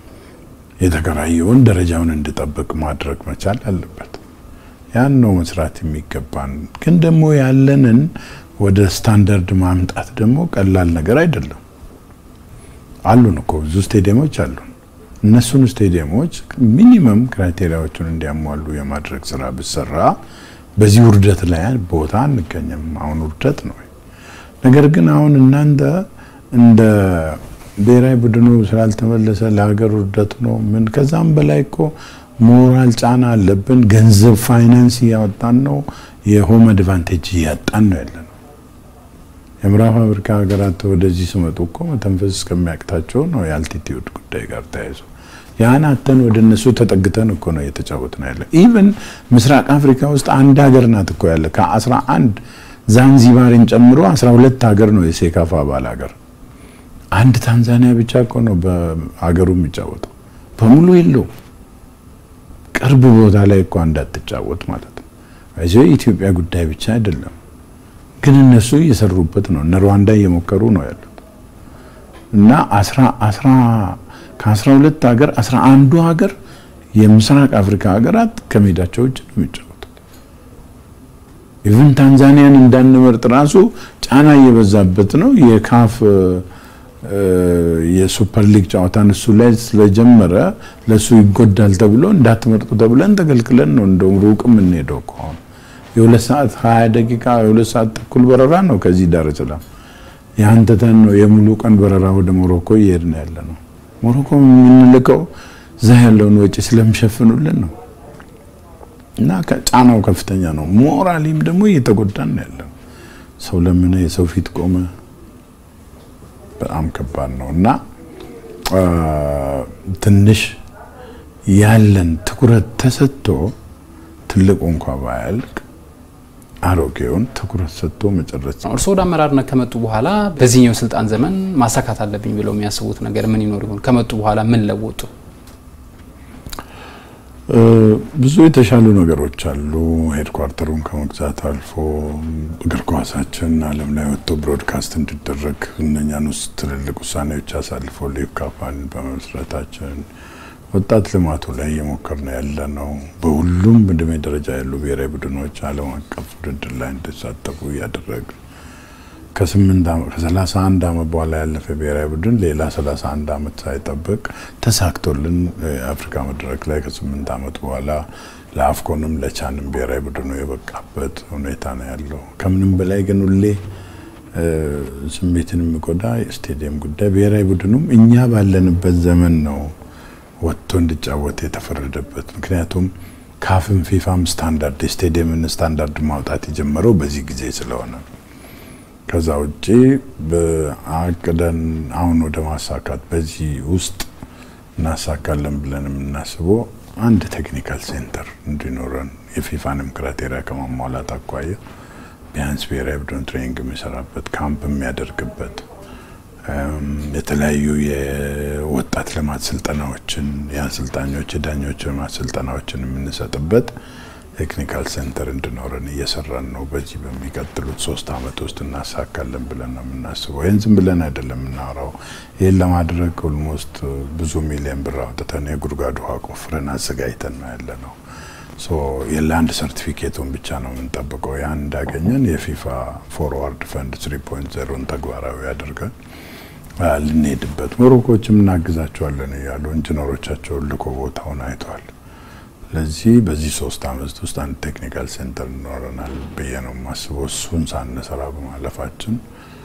የተከራየውን ደረጃውን እንዲጠብቅ ማድረግ መቻል አለበት። ያን ነው መስራት የሚገባን። ግን ደግሞ ያለንን ወደ ስታንዳርድ ማምጣት ደግሞ ቀላል ነገር አይደለም። አሉን እኮ ብዙ ስቴዲየሞች አሉን። እነሱን ስቴዲየሞች ሚኒመም ክራይቴሪያዎቹን እንዲያሟሉ የማድረግ ስራ ብሰራ በዚህ ውርደት ላይ ቦታ አንገኝም። አሁን ውርደት ነው። ነገር ግን አሁን እናንተ እንደ ብሔራዊ ቡድኑ ስላልተመለሰ ለሀገር ውርደት ነው ምን ከዛም በላይ እኮ ሞራል ጫና አለብን። ገንዘብ ፋይናንስ እያወጣን ነው። የሆም አድቫንቴጅ እያጣን ነው ያለ ነው። የምዕራብ አፍሪካ ሀገራት ወደዚህ ሲመጡ እኮ መተንፈስ እስከሚያቅታቸው ነው የአልቲቲዩድ ጉዳይ ጋር ተያይዞ ያን አተን ወደ እነሱ ተጠግተን እኮ ነው እየተጫወት ነው ያለ። ኢቨን ምስራቅ አፍሪካ ውስጥ አንድ ሀገር ናት እኮ ያለ ከአስራ አንድ ዛንዚባርን ጨምሮ አስራ ሁለት ሀገር ነው የሴካፋ አባል ሀገር። አንድ ታንዛኒያ ብቻ እኮ ነው በሀገሩ የሚጫወተው በሙሉ የለው ቅርብ ቦታ ላይ እኮ እንዳትጫወት ማለት ነው። እዚህ የኢትዮጵያ ጉዳይ ብቻ አይደለም፣ ግን እነሱ እየሰሩበት ነው። እነ ሩዋንዳ እየሞከሩ ነው ያሉት እና አስራ አስራ ከአስራ ሁለት ሀገር አስራ አንዱ ሀገር የምስራቅ አፍሪካ ሀገራት ከሜዳቸው ውጭ ነው የሚጫወቱት። ኢቭን ታንዛኒያን እንዳንመርጥ ራሱ ጫና እየበዛበት ነው የካፍ የሱፐር ሊግ ጨዋታን እሱ ላይ ስለጀመረ ለሱ ይጎዳል ተብሎ እንዳትመርጡ ተብለን ተከልክለን ነው እንደውም ሩቅ የምንሄደው ከሆነ የሁለት ሰዓት ሀያ ደቂቃ የሁለት ሰዓት ተኩል በረራ ነው ከዚህ ዳር ሰላም የአንተተን ነው የሙሉ ቀን በረራ ወደ ሞሮኮ እየሄድን ያለ ነው። ሞሮኮ የምንልከው እዛ ያለውን ወጪ ስለሚሸፍኑልን ነው እና ጫናው ከፍተኛ ነው። ሞራሊም ደግሞ እየተጎዳን ነው ያለ ሰው ለምን የሰው ፊት ቆመ በጣም ከባድ ነው እና ትንሽ ያለን ትኩረት ተሰጥቶ ትልቁ እንኳ ባያልቅ አሮጌውን ትኩረት ሰጥቶ መጨረስ። እርስዎ ወደ አመራርነት ከመጡ በኋላ በዚህኛው ስልጣን ዘመን ማሳካት አለብኝ ብለው የሚያስቡት ነገር ምን ይኖር ይሆን? ከመጡ በኋላ ምን ለወጡ? ብዙ የተሻሉ ነገሮች አሉ። ሄድኳርተሩን ከመግዛት አልፎ እግር ኳሳችን ዓለም ላይ ወጥቶ ብሮድካስት እንዲደረግ እነኛን ውስጥ ትልልቅ ውሳኔዎች አሳልፎ ሊግ ካምፓኒ በመመስረታችን ወጣት ልማቱ ላይ እየሞከርን ያለ ነው። በሁሉም እድሜ ደረጃ ያሉ ብሔራዊ ቡድኖች ዓለም አቀፍ ውድድር ላይ እንዲሳተፉ እያደረግ ከሰላሳ አንድ ዓመት በኋላ ያለፈ ብሔራዊ ቡድን ሌላ ሰላሳ አንድ ዓመት ሳይጠብቅ ተሳክቶልን የአፍሪካ መድረክ ላይ ከስምንት ዓመት በኋላ ለአፍኮንም ለቻንም ብሔራዊ ቡድኑ የበቃበት ሁኔታ ነው ያለው። ከምንም በላይ ግን ሁሌ ስሜትን የሚጎዳ የስቴዲየም ጉዳይ ብሔራዊ ቡድኑም እኛ ባለንበት ዘመን ነው ወጥቶ እንዲጫወት የተፈረደበት። ምክንያቱም ካፍም ፊፋም ስታንዳርድ የስቴዲየምን ስታንዳርድ ማውጣት የጀመረው በዚህ ጊዜ ስለሆነ ከዛ ውጭ በአቅደን አሁን ወደ ማሳካት በዚህ ውስጥ እናሳካለን ብለን የምናስበው አንድ ቴክኒካል ሴንተር እንዲኖረን የፊፋንም ክራቴሪያ ከማሟላት አኳያ ቢያንስ ብሔራዊ ቡድን ትሬኒንግ የሚሰራበት ካምፕ የሚያደርግበት የተለያዩ የወጣት ልማት ስልጠናዎችን፣ የአሰልጣኞች የዳኞች ልማት ስልጠናዎችን የምንሰጥበት ቴክኒካል ሴንተር እንዲኖረን እየሰራን ነው። በዚህ በሚቀጥሉት ሶስት አመት ውስጥ እናሳካለን ብለን ነው የምናስበው። ይህን ዝም ብለን አይደለም የምናወራው። ይህን ለማድረግ ኦልሞስት ብዙ ሚሊዮን ብር አውጥተን የጉድጓድ ውሃ ቆፍረን አዘጋጅተን ነው ያለ ነው። የላንድ ሰርቲፊኬቱን ብቻ ነው የምንጠብቀው። ያን እንዳገኘን የፊፋ ፎርዋርድ ፈንድ 3.0ን ተግባራዊ አድርገን ልንሄድበት ሞሮኮችም እናግዛቸዋለን እያሉ ኢንጂነሮቻቸውን ልኮ ቦታውን አይተዋል። ስለዚህ በዚህ ሶስት አመት ውስጥ አንድ ቴክኒካል ሴንተር ይኖረናል ብዬ ነው የማስበው። እሱን ሳንሰራ በማለፋችን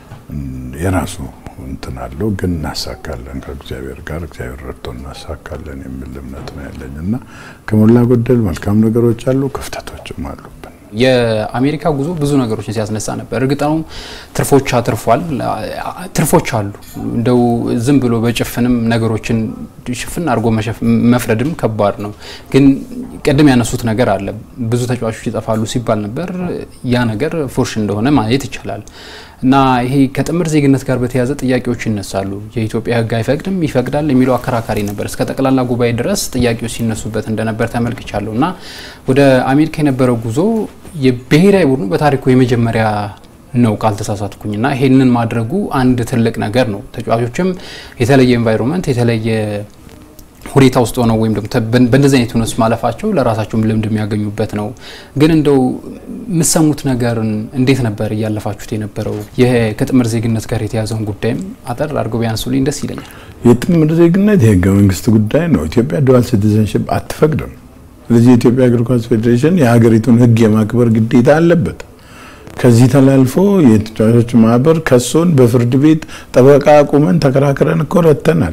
የራሱ እንትን አለው፣ ግን እናሳካለን ከእግዚአብሔር ጋር እግዚአብሔር ረድቶ እናሳካለን የሚል እምነት ነው ያለኝ እና ከሞላ ጎደል መልካም ነገሮች አሉ፣ ክፍተቶችም አሉብን። የአሜሪካ ጉዞ ብዙ ነገሮችን ሲያስነሳ ነበር። እርግጥ ነው ትርፎች አትርፏል፣ ትርፎች አሉ። እንደው ዝም ብሎ በጭፍንም ነገሮችን ሽፍን አድርጎ መፍረድም ከባድ ነው። ግን ቅድም ያነሱት ነገር አለ። ብዙ ተጫዋቾች ይጠፋሉ ሲባል ነበር። ያ ነገር ፉርሽ እንደሆነ ማየት ይቻላል። እና ይሄ ከጥምር ዜግነት ጋር በተያያዘ ጥያቄዎች ይነሳሉ። የኢትዮጵያ ሕግ አይፈቅድም ይፈቅዳል የሚለው አከራካሪ ነበር። እስከ ጠቅላላ ጉባኤ ድረስ ጥያቄዎች ሲነሱበት እንደነበር ተመልክቻለሁ። እና ወደ አሜሪካ የነበረው ጉዞ የብሔራዊ ቡድኑ በታሪኩ የመጀመሪያ ነው ካልተሳሳትኩኝ። እና ይሄንን ማድረጉ አንድ ትልቅ ነገር ነው። ተጫዋቾችም የተለየ ኤንቫይሮንመንት የተለየ ሁኔታ ውስጥ ሆነው ወይም ደግሞ በእንደዚህ አይነት ሁኔታ ውስጥ ማለፋቸው ለራሳቸውም ልምድ የሚያገኙበት ነው። ግን እንደው የምሰሙት ነገርን እንዴት ነበር እያለፋችሁት የነበረው? ይሄ ከጥምር ዜግነት ጋር የተያዘውን ጉዳይም አጠር አድርገው ቢያንሱልኝ ደስ ይለኛል። የጥምር ዜግነት የህገ መንግስት ጉዳይ ነው። ኢትዮጵያ ዱዋል ሲቲዘንሽፕ አትፈቅድም። ስለዚህ የኢትዮጵያ እግር ኳስ ፌዴሬሽን የሀገሪቱን ህግ የማክበር ግዴታ አለበት። ከዚህ ተላልፎ የተጫዋቾች ማህበር ከሶን በፍርድ ቤት ጠበቃ አቁመን ተከራክረን እኮ ረተናል።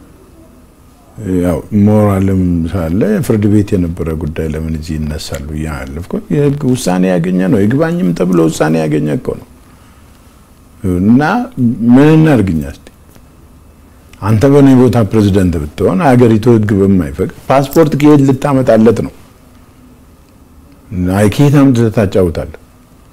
ያው ሞራልም ሳለ ፍርድ ቤት የነበረ ጉዳይ ለምን እዚህ ይነሳሉ? ያለፍኩ የህግ ውሳኔ ያገኘ ነው። ይግባኝም ተብሎ ውሳኔ ያገኘ እኮ ነው። እና ምን እናድርግኛ እስቲ አንተ በእኔ ቦታ ፕሬዚደንት ብትሆን ሀገሪቱ ህግ በማይፈቅድ ፓስፖርት ከየት ልታመጣለት ነው? ከየት አምጥተህ ታጫውታለህ?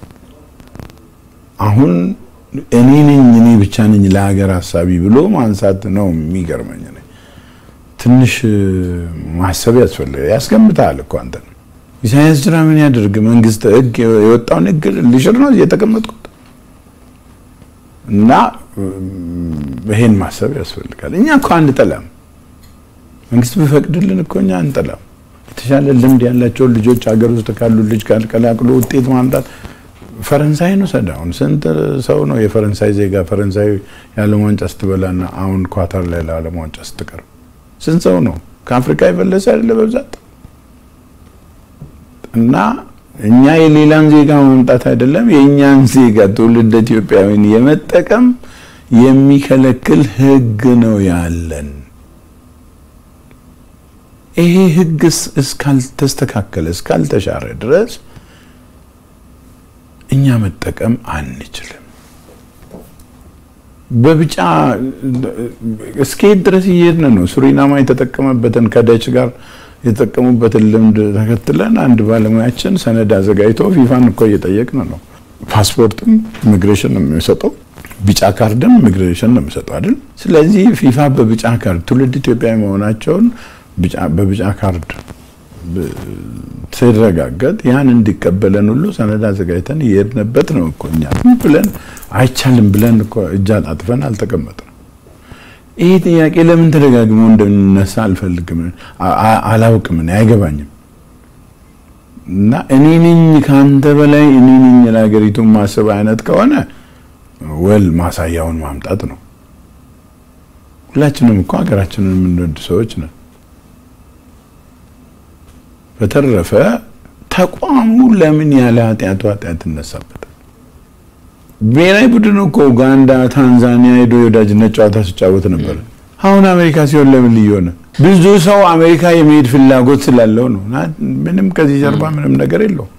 አሁን እኔ ነኝ እኔ ብቻ ነኝ ለሀገር ሀሳቢ ብሎ ማንሳት ነው የሚገርመኝ። ትንሽ ማሰብ ያስፈልጋል። ያስገምታል እኮ አንተ ነው። ኢሳያስ ጅራ ምን ያደርግ? መንግስት ህግ የወጣውን ህግ ልሽር ነው የተቀመጥኩት እና ይሄን ማሰብ ያስፈልጋል። እኛ እኮ አንጠላም። መንግስት ቢፈቅድልን እኮ እኛ አንጠላም። የተሻለ ልምድ ያላቸውን ልጆች ሀገር ውስጥ ካሉ ልጅ ቀላቅሎ ውጤት ማምጣት ፈረንሳይ ነው ሰዳ አሁን ስንት ሰው ነው የፈረንሳይ ዜጋ ፈረንሳይ የዓለም ዋንጫ ስትበላና አሁን ኳታር ላይ ለዓለም ዋንጫ ስትቀርብ ስንት ሰው ነው ከአፍሪካ የፈለሰ አይደለ በብዛት እና እኛ የሌላን ዜጋ ማምጣት አይደለም የእኛን ዜጋ ትውልድ ኢትዮጵያዊን የመጠቀም የሚከለክል ህግ ነው ያለን። ይሄ ህግ እስካልተስተካከለ እስካልተሻረ ድረስ እኛ መጠቀም አንችልም። በቢጫ እስከየት ድረስ እየሄድን ነው? ሱሪናማ የተጠቀመበትን ከደች ጋር የተጠቀሙበትን ልምድ ተከትለን አንድ ባለሙያችን ሰነድ አዘጋጅቶ ፊፋን እኮ እየጠየቅን ነው። ፓስፖርትም ኢሚግሬሽን ነው የሚሰጠው፣ ቢጫ ካርድም ኢሚግሬሽን ነው የሚሰጠው አይደል? ስለዚህ ፊፋ በቢጫ ካርድ ትውልድ ኢትዮጵያዊ መሆናቸውን በቢጫ ካርድ ሲረጋገጥ ያን እንዲቀበለን ሁሉ ሰነድ አዘጋጅተን እየሄድንበት ነው እኮ እኛ ብለን አይቻልም ብለን እኮ እጅ አጣጥፈን አልተቀመጥንም። ይህ ጥያቄ ለምን ተደጋግሞ እንደሚነሳ አልፈልግም፣ አላውቅም፣ አይገባኝም። እና እኔ ነኝ ከአንተ በላይ እኔ ነኝ ለሀገሪቱን ማሰብ አይነት ከሆነ ወል ማሳያውን ማምጣት ነው። ሁላችንም እኮ ሀገራችንን የምንወድ ሰዎች ነን። በተረፈ ተቋሙ ለምን ያለ ኃጢአቱ ኃጢአት ይነሳበታል? ብሔራዊ ቡድን እኮ ኡጋንዳ፣ ታንዛኒያ ሄዶ የወዳጅነት ጨዋታ ሲጫወት ነበር። አሁን አሜሪካ ሲሆን ለምን ልዩ ሆነ? ብዙ ሰው አሜሪካ የመሄድ ፍላጎት ስላለው ነው። ምንም ከዚህ ጀርባ ምንም ነገር የለው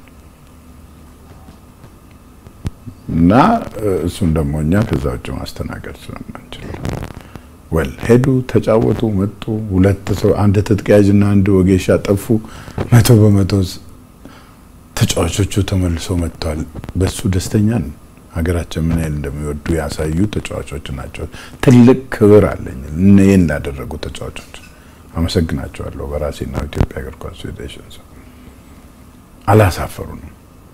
እና እሱን ደግሞ እኛ ከዛ ውጭ ማስተናገድ ስለማንችል ወል ሄዱ፣ ተጫወቱ፣ መጡ። ሁለት ሰው አንድ ትጥቅ ያዥና አንድ ወጌሻ ጠፉ። መቶ በመቶ ተጫዋቾቹ ተመልሶ መጥተዋል። በሱ ደስተኛ ነው። ሀገራችን ምን ያህል እንደሚወዱ ያሳዩ ተጫዋቾች ናቸው። ትልቅ ክብር አለኝ ይህን ላደረጉ ተጫዋቾች አመሰግናቸዋለሁ። በራሴና ኢትዮጵያ እግር ኳስ ፌዴሬሽን አላሳፈሩንም።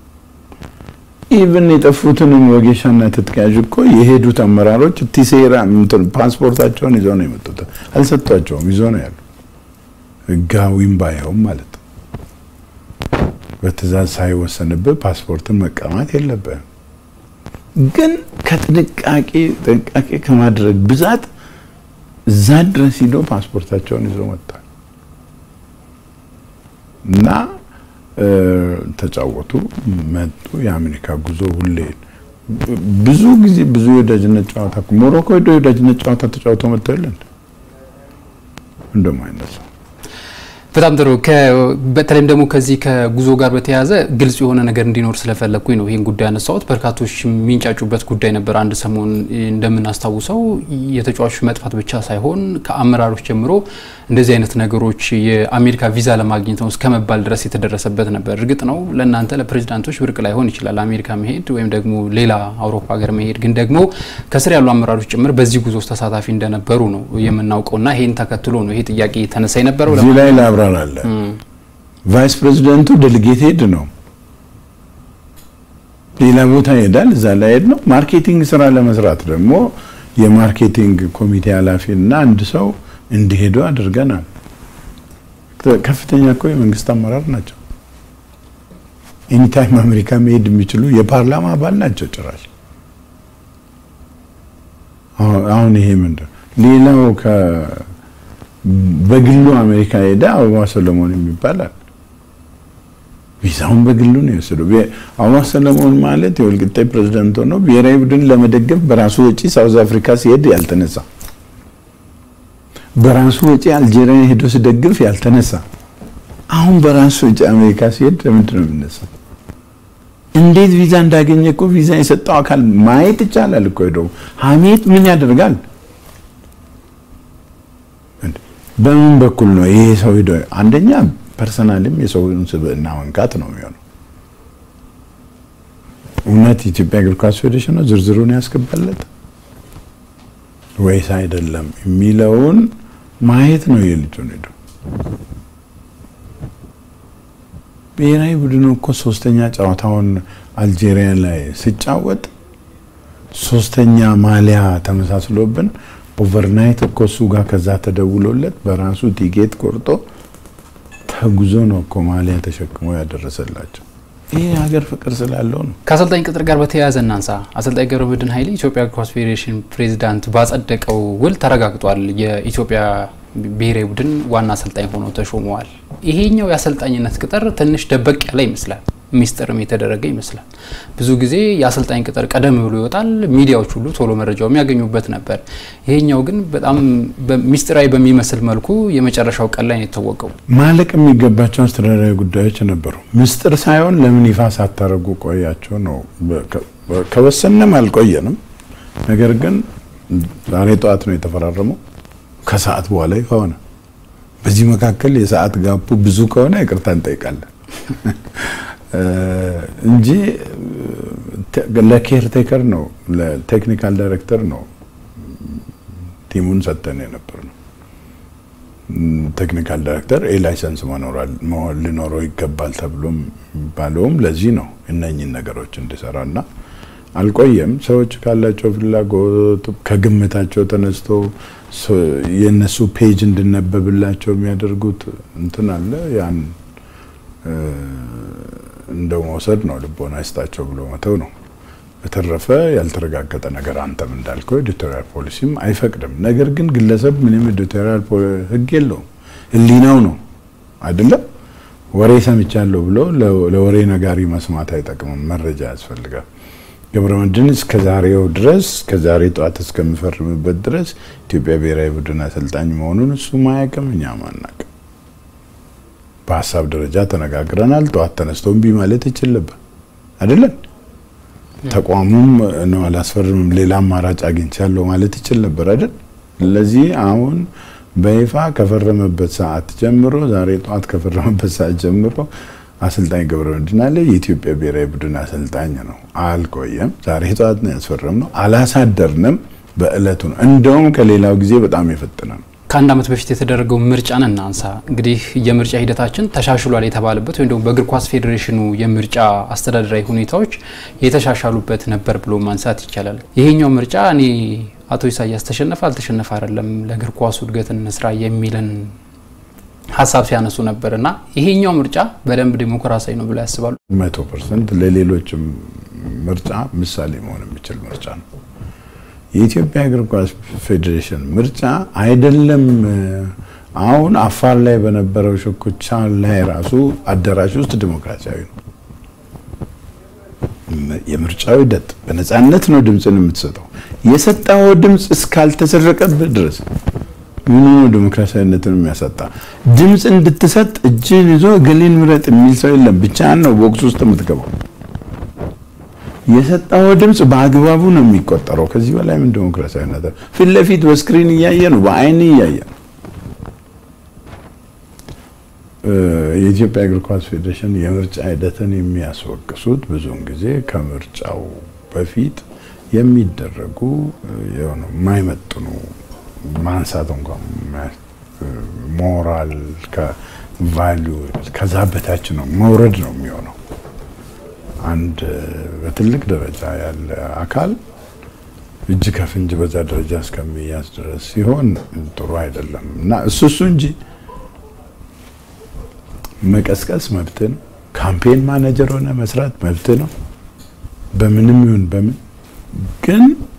ኢቭን የጠፉትንም ወጌሻና ትጥቅ ያዥ እኮ የሄዱት አመራሮች ቲሴራ ፓስፖርታቸውን ይዘው ነው የመጡት። አልሰጧቸውም፣ ይዘው ነው ያሉ። ህጋዊም ባይሆን ማለት ነው። በትእዛዝ ሳይወሰንብህ ፓስፖርትን መቀማት የለብህም። ግን ከጥንቃቄ ጥንቃቄ ከማድረግ ብዛት እዛ ድረስ ሂዶ ፓስፖርታቸውን ይዘው መጥተዋል እና ተጫወቱ፣ መጡ። የአሜሪካ ጉዞ ሁሌ ብዙ ጊዜ ብዙ የወዳጅነት ጨዋታ ሞሮኮ ሄዶ የወዳጅነት ጨዋታ ተጫውተው መጥተው የለ እንደማይነሳ በጣም ጥሩ። በተለይም ደግሞ ከዚህ ከጉዞ ጋር በተያያዘ ግልጽ የሆነ ነገር እንዲኖር ስለፈለግኩኝ ነው ይህን ጉዳይ ያነሳሁት። በርካቶች የሚንጫጩበት ጉዳይ ነበር። አንድ ሰሞን እንደምናስታውሰው የተጫዋቾች መጥፋት ብቻ ሳይሆን ከአመራሮች ጀምሮ እንደዚህ አይነት ነገሮች የአሜሪካ ቪዛ ለማግኘት ነው እስከ መባል ድረስ የተደረሰበት ነበር። እርግጥ ነው ለእናንተ ለፕሬዚዳንቶች ብርቅ ላይሆን ይችላል አሜሪካ መሄድ ወይም ደግሞ ሌላ አውሮፓ ሀገር መሄድ፣ ግን ደግሞ ከስር ያሉ አመራሮች ጭምር በዚህ ጉዞ ውስጥ ተሳታፊ እንደነበሩ ነው የምናውቀውና ይሄን ተከትሎ ነው ይሄ ጥያቄ ተነሳ የነበረው። እዚህ ላይ ላብራራለ ቫይስ ፕሬዚደንቱ ዴሊጌት ሄድ ነው ሌላ ቦታ ይሄዳል። እዛ ላይ ሄድ ነው ማርኬቲንግ ስራ ለመስራት ደግሞ የማርኬቲንግ ኮሚቴ ኃላፊ እና አንድ ሰው እንዲሄዱ አድርገናል። ከፍተኛ እኮ የመንግስት አመራር ናቸው። ኤኒታይም አሜሪካ መሄድ የሚችሉ የፓርላማ አባል ናቸው። ጭራሽ አሁን ይሄ ምንድን ሌላው በግሉ አሜሪካ ሄደ አበባ ሰለሞን የሚባላል ቪዛውን በግሉ ነው የወሰደው። አበባ ሰለሞን ማለት የወልቂጤ ፕሬዝዳንት ሆኖ ብሔራዊ ቡድን ለመደገፍ በራሱ ወጪ ሳውዝ አፍሪካ ሲሄድ ያልተነሳ በራሱ ወጪ አልጄሪያ ሄዶ ሲደግፍ ያልተነሳ አሁን በራሱ ወጪ አሜሪካ ሲሄድ ለምንድን ነው የሚነሳው? እንዴት ቪዛ እንዳገኘ እኮ ቪዛ የሰጠው አካል ማየት ይቻላል እኮ ሄዶ ሀሜት ምን ያደርጋል? በምን በኩል ነው ይሄ ሰው ሄዶ አንደኛ ፐርሰናልም የሰውን ስብዕና መንካት ነው የሚሆነው። እውነት የኢትዮጵያ እግር ኳስ ፌዴሬሽን ነው ዝርዝሩን ያስገባለት ወይስ አይደለም የሚለውን ማየት ነው የልጁን ሄዶ ብሔራዊ ቡድኑ እኮ ሶስተኛ ጨዋታውን አልጄሪያ ላይ ሲጫወት ሶስተኛ ማሊያ ተመሳስሎብን ኦቨርናይት እኮ እሱ ጋር ከዛ ተደውሎለት በራሱ ቲኬት ቆርጦ ተጉዞ ነው እኮ ማሊያ ተሸክሞ ያደረሰላቸው። ይህ ሀገር ፍቅር ስላለው ነው። ከአሰልጣኝ ቅጥር ጋር በተያያዘ እናንሳ። አሰልጣኝ ገብረመድህን ኃይሌ ኢትዮጵያ እግር ኳስ ፌዴሬሽን ፕሬዚዳንት ባጸደቀው ውል ተረጋግጧል። የኢትዮጵያ ብሔራዊ ቡድን ዋና አሰልጣኝ ሆኖ ተሾመዋል። ይሄኛው የአሰልጣኝነት ቅጥር ትንሽ ደበቅ ያለ ይመስላል። ሚስጥርም የተደረገ ይመስላል። ብዙ ጊዜ የአሰልጣኝ ቅጥር ቀደም ብሎ ይወጣል፣ ሚዲያዎች ሁሉ ቶሎ መረጃው የሚያገኙበት ነበር። ይሄኛው ግን በጣም ሚስጥራዊ በሚመስል መልኩ የመጨረሻው ቀን ላይ ነው የታወቀው። ማለቅ የሚገባቸው አስተዳደራዊ ጉዳዮች ነበሩ። ምስጢር ሳይሆን ለምን ይፋ ሳታደርጉ ቆያቸው ነው። ከወሰንም አልቆየንም። ነገር ግን ዛሬ ጠዋት ነው የተፈራረመው። ከሰዓት በኋላ ይፋ ሆነ። በዚህ መካከል የሰዓት ጋፑ ብዙ ከሆነ ይቅርታ እንጠይቃለን እንጂ ለኬርቴከር ነው ለቴክኒካል ዳይሬክተር ነው ቲሙን ሰጠን የነበር ነው። ቴክኒካል ዳይሬክተር ኤ ላይሰንስ ሊኖረው ይገባል ተብሎ የሚባለውም ለዚህ ነው እነኝን ነገሮች እንዲሰራ እና አልቆየም። ሰዎች ካላቸው ፍላጎት ከግምታቸው ተነስቶ የእነሱ ፔጅ እንድነበብላቸው የሚያደርጉት እንትን አለ ያን እንደው መውሰድ ነው። ልቦና ይስጣቸው ብሎ መተው ነው። በተረፈ ያልተረጋገጠ ነገር አንተም እንዳልከው ኤዲቶሪያል ፖሊሲም አይፈቅድም። ነገር ግን ግለሰብ ምንም ኤዲቶሪያል ሕግ የለውም። ሕሊናው ነው አይደለም። ወሬ ሰምቻለሁ ብሎ ለወሬ ነጋሪ መስማት አይጠቅምም። መረጃ ያስፈልጋል። ገብረመድህን እስከ ዛሬው ድረስ ከዛሬ ጠዋት እስከሚፈርምበት ድረስ ኢትዮጵያ ብሔራዊ ቡድን አሰልጣኝ መሆኑን እሱ ማያውቅም፣ እኛም አናውቅም። በሀሳብ ደረጃ ተነጋግረናል። ጠዋት ተነስቶ እምቢ ማለት ይችል ነበር አይደለም። ተቋሙም ነው አላስፈርምም፣ ሌላ አማራጭ አግኝቻለሁ ማለት ይችል ነበር አይደል። ስለዚህ አሁን በይፋ ከፈረመበት ሰዓት ጀምሮ ዛሬ ጠዋት ከፈረመበት ሰዓት ጀምሮ አሰልጣኝ ገብረመድህን አለ የኢትዮጵያ ብሔራዊ ቡድን አሰልጣኝ ነው። አልቆየም። ዛሬ ጠዋት ነው ያስፈረምነው። አላሳደርንም። በእለቱ ነው። እንደውም ከሌላው ጊዜ በጣም የፈጠነ ነው። ከአንድ ዓመት በፊት የተደረገው ምርጫን እናንሳ። እንግዲህ የምርጫ ሂደታችን ተሻሽሏል የተባለበት ወይም ደግሞ በእግር ኳስ ፌዴሬሽኑ የምርጫ አስተዳደራዊ ሁኔታዎች የተሻሻሉበት ነበር ብሎ ማንሳት ይቻላል። ይሄኛው ምርጫ እኔ አቶ ኢሳያስ ተሸነፈ አልተሸነፈ አይደለም ለእግር ኳሱ እድገት እንስራ የሚልን ሀሳብ ሲያነሱ ነበር እና ይሄኛው ምርጫ በደንብ ዲሞክራሲያዊ ነው ብሎ ያስባሉ? መቶ ፐርሰንት ለሌሎችም ምርጫ ምሳሌ መሆን የሚችል ምርጫ ነው። የኢትዮጵያ እግር ኳስ ፌዴሬሽን ምርጫ አይደለም። አሁን አፋር ላይ በነበረው ሽኩቻ ላይ ራሱ አዳራሽ ውስጥ ዲሞክራሲያዊ ነው። የምርጫው ሂደት በነፃነት ነው ድምፅን የምትሰጠው። የሰጠው ድምፅ እስካልተሰረቀብህ ድረስ ምን ነው ዲሞክራሲያዊነትን የሚያሳጣ? ድምፅ እንድትሰጥ እጅን ይዞ እገሌን ምረጥ የሚል ሰው የለም። ብቻህን ነው ቦክስ ውስጥ የምትገባው። የሰጠው ድምፅ በአግባቡ ነው የሚቆጠረው። ከዚህ በላይ ምን ዲሞክራሲያዊነት? ፊት ለፊት በስክሪን እያየ ነው፣ በአይን እያየ ነው። የኢትዮጵያ እግር ኳስ ፌዴሬሽን የምርጫ ሂደትን የሚያስወቅሱት ብዙውን ጊዜ ከምርጫው በፊት የሚደረጉ የሆነ የማይመጥኑ ማንሳት እንኳን ሞራል ከቫሊዩ ከዛ በታች ነው መውረድ ነው የሚሆነው። አንድ በትልቅ ደረጃ ያለ አካል እጅ ከፍንጅ በዛ ደረጃ እስከሚያዝ ድረስ ሲሆን ጥሩ አይደለም እና እሱ እሱ እንጂ መቀስቀስ መብት ነው። ካምፔን ማኔጀር ሆነ መስራት መብት ነው። በምንም ይሁን በምን ግን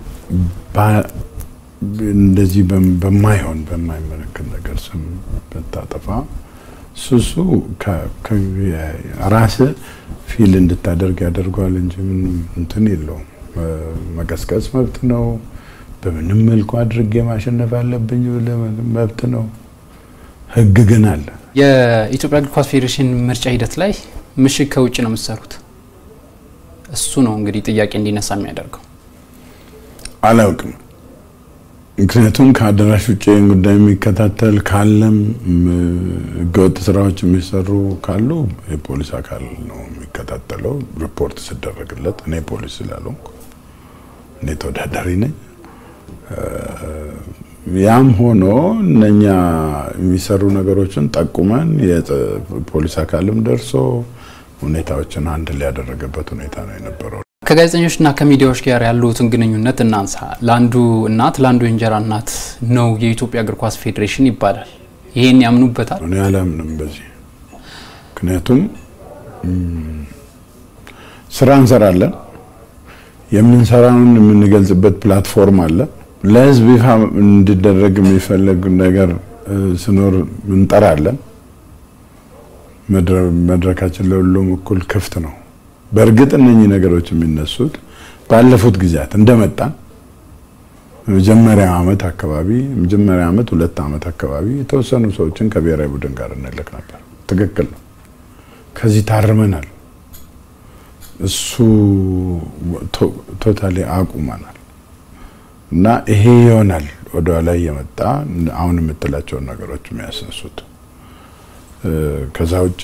እንደዚህ በማይሆን በማይመለከት ነገር ስም ብታጠፋ ሱሱ ራስህ ፊል እንድታደርግ ያደርገዋል እንጂ ምንም እንትን የለውም። መቀስቀስ መብት ነው። በምንም መልኩ አድርጌ ማሸነፍ አለብኝ መብት ነው። ህግ ግን አለ። የኢትዮጵያ እግር ኳስ ፌዴሬሽን ምርጫ ሂደት ላይ ምሽግ ከውጭ ነው የምትሰሩት። እሱ ነው እንግዲህ ጥያቄ እንዲነሳ የሚያደርገው። አላውቅም ምክንያቱም ከአዳራሽ ውጭ ጉዳይ የሚከታተል ካለም ህገወጥ ስራዎች የሚሰሩ ካሉ የፖሊስ አካል ነው የሚከታተለው። ሪፖርት ስደረግለት እኔ ፖሊስ ስላልሆንኩ እኔ ተወዳዳሪ ነኝ። ያም ሆኖ እነኛ የሚሰሩ ነገሮችን ጠቁመን የፖሊስ አካልም ደርሶ ሁኔታዎችን አንድ ላይ ያደረገበት ሁኔታ ነው የነበረው። ከጋዜጠኞችና ከሚዲያዎች ጋር ያሉትን ግንኙነት እናንሳ። ለአንዱ እናት ለአንዱ የእንጀራ እናት ነው የኢትዮጵያ እግር ኳስ ፌዴሬሽን ይባላል። ይሄን ያምኑበታል? እኔ አላምንም በዚህ ምክንያቱም ስራ እንሰራለን። የምንሰራውን የምንገልጽበት ፕላትፎርም አለ። ለህዝብ ይፋ እንዲደረግ የሚፈለግ ነገር ስኖር እንጠራለን። መድረካችን ለሁሉም እኩል ክፍት ነው። በእርግጥ እነኚህ ነገሮች የሚነሱት ባለፉት ጊዜያት እንደመጣን መጀመሪያ አመት አካባቢ መጀመሪያ አመት ሁለት አመት አካባቢ የተወሰኑ ሰዎችን ከብሔራዊ ቡድን ጋር እንልክ ነበር። ትክክል ነው። ከዚህ ታርመናል። እሱ ቶታሊ አቁመናል እና ይሄ ይሆናል ወደኋላ እየመጣ አሁን የምትላቸውን ነገሮች የሚያስነሱት ከዛ ውጭ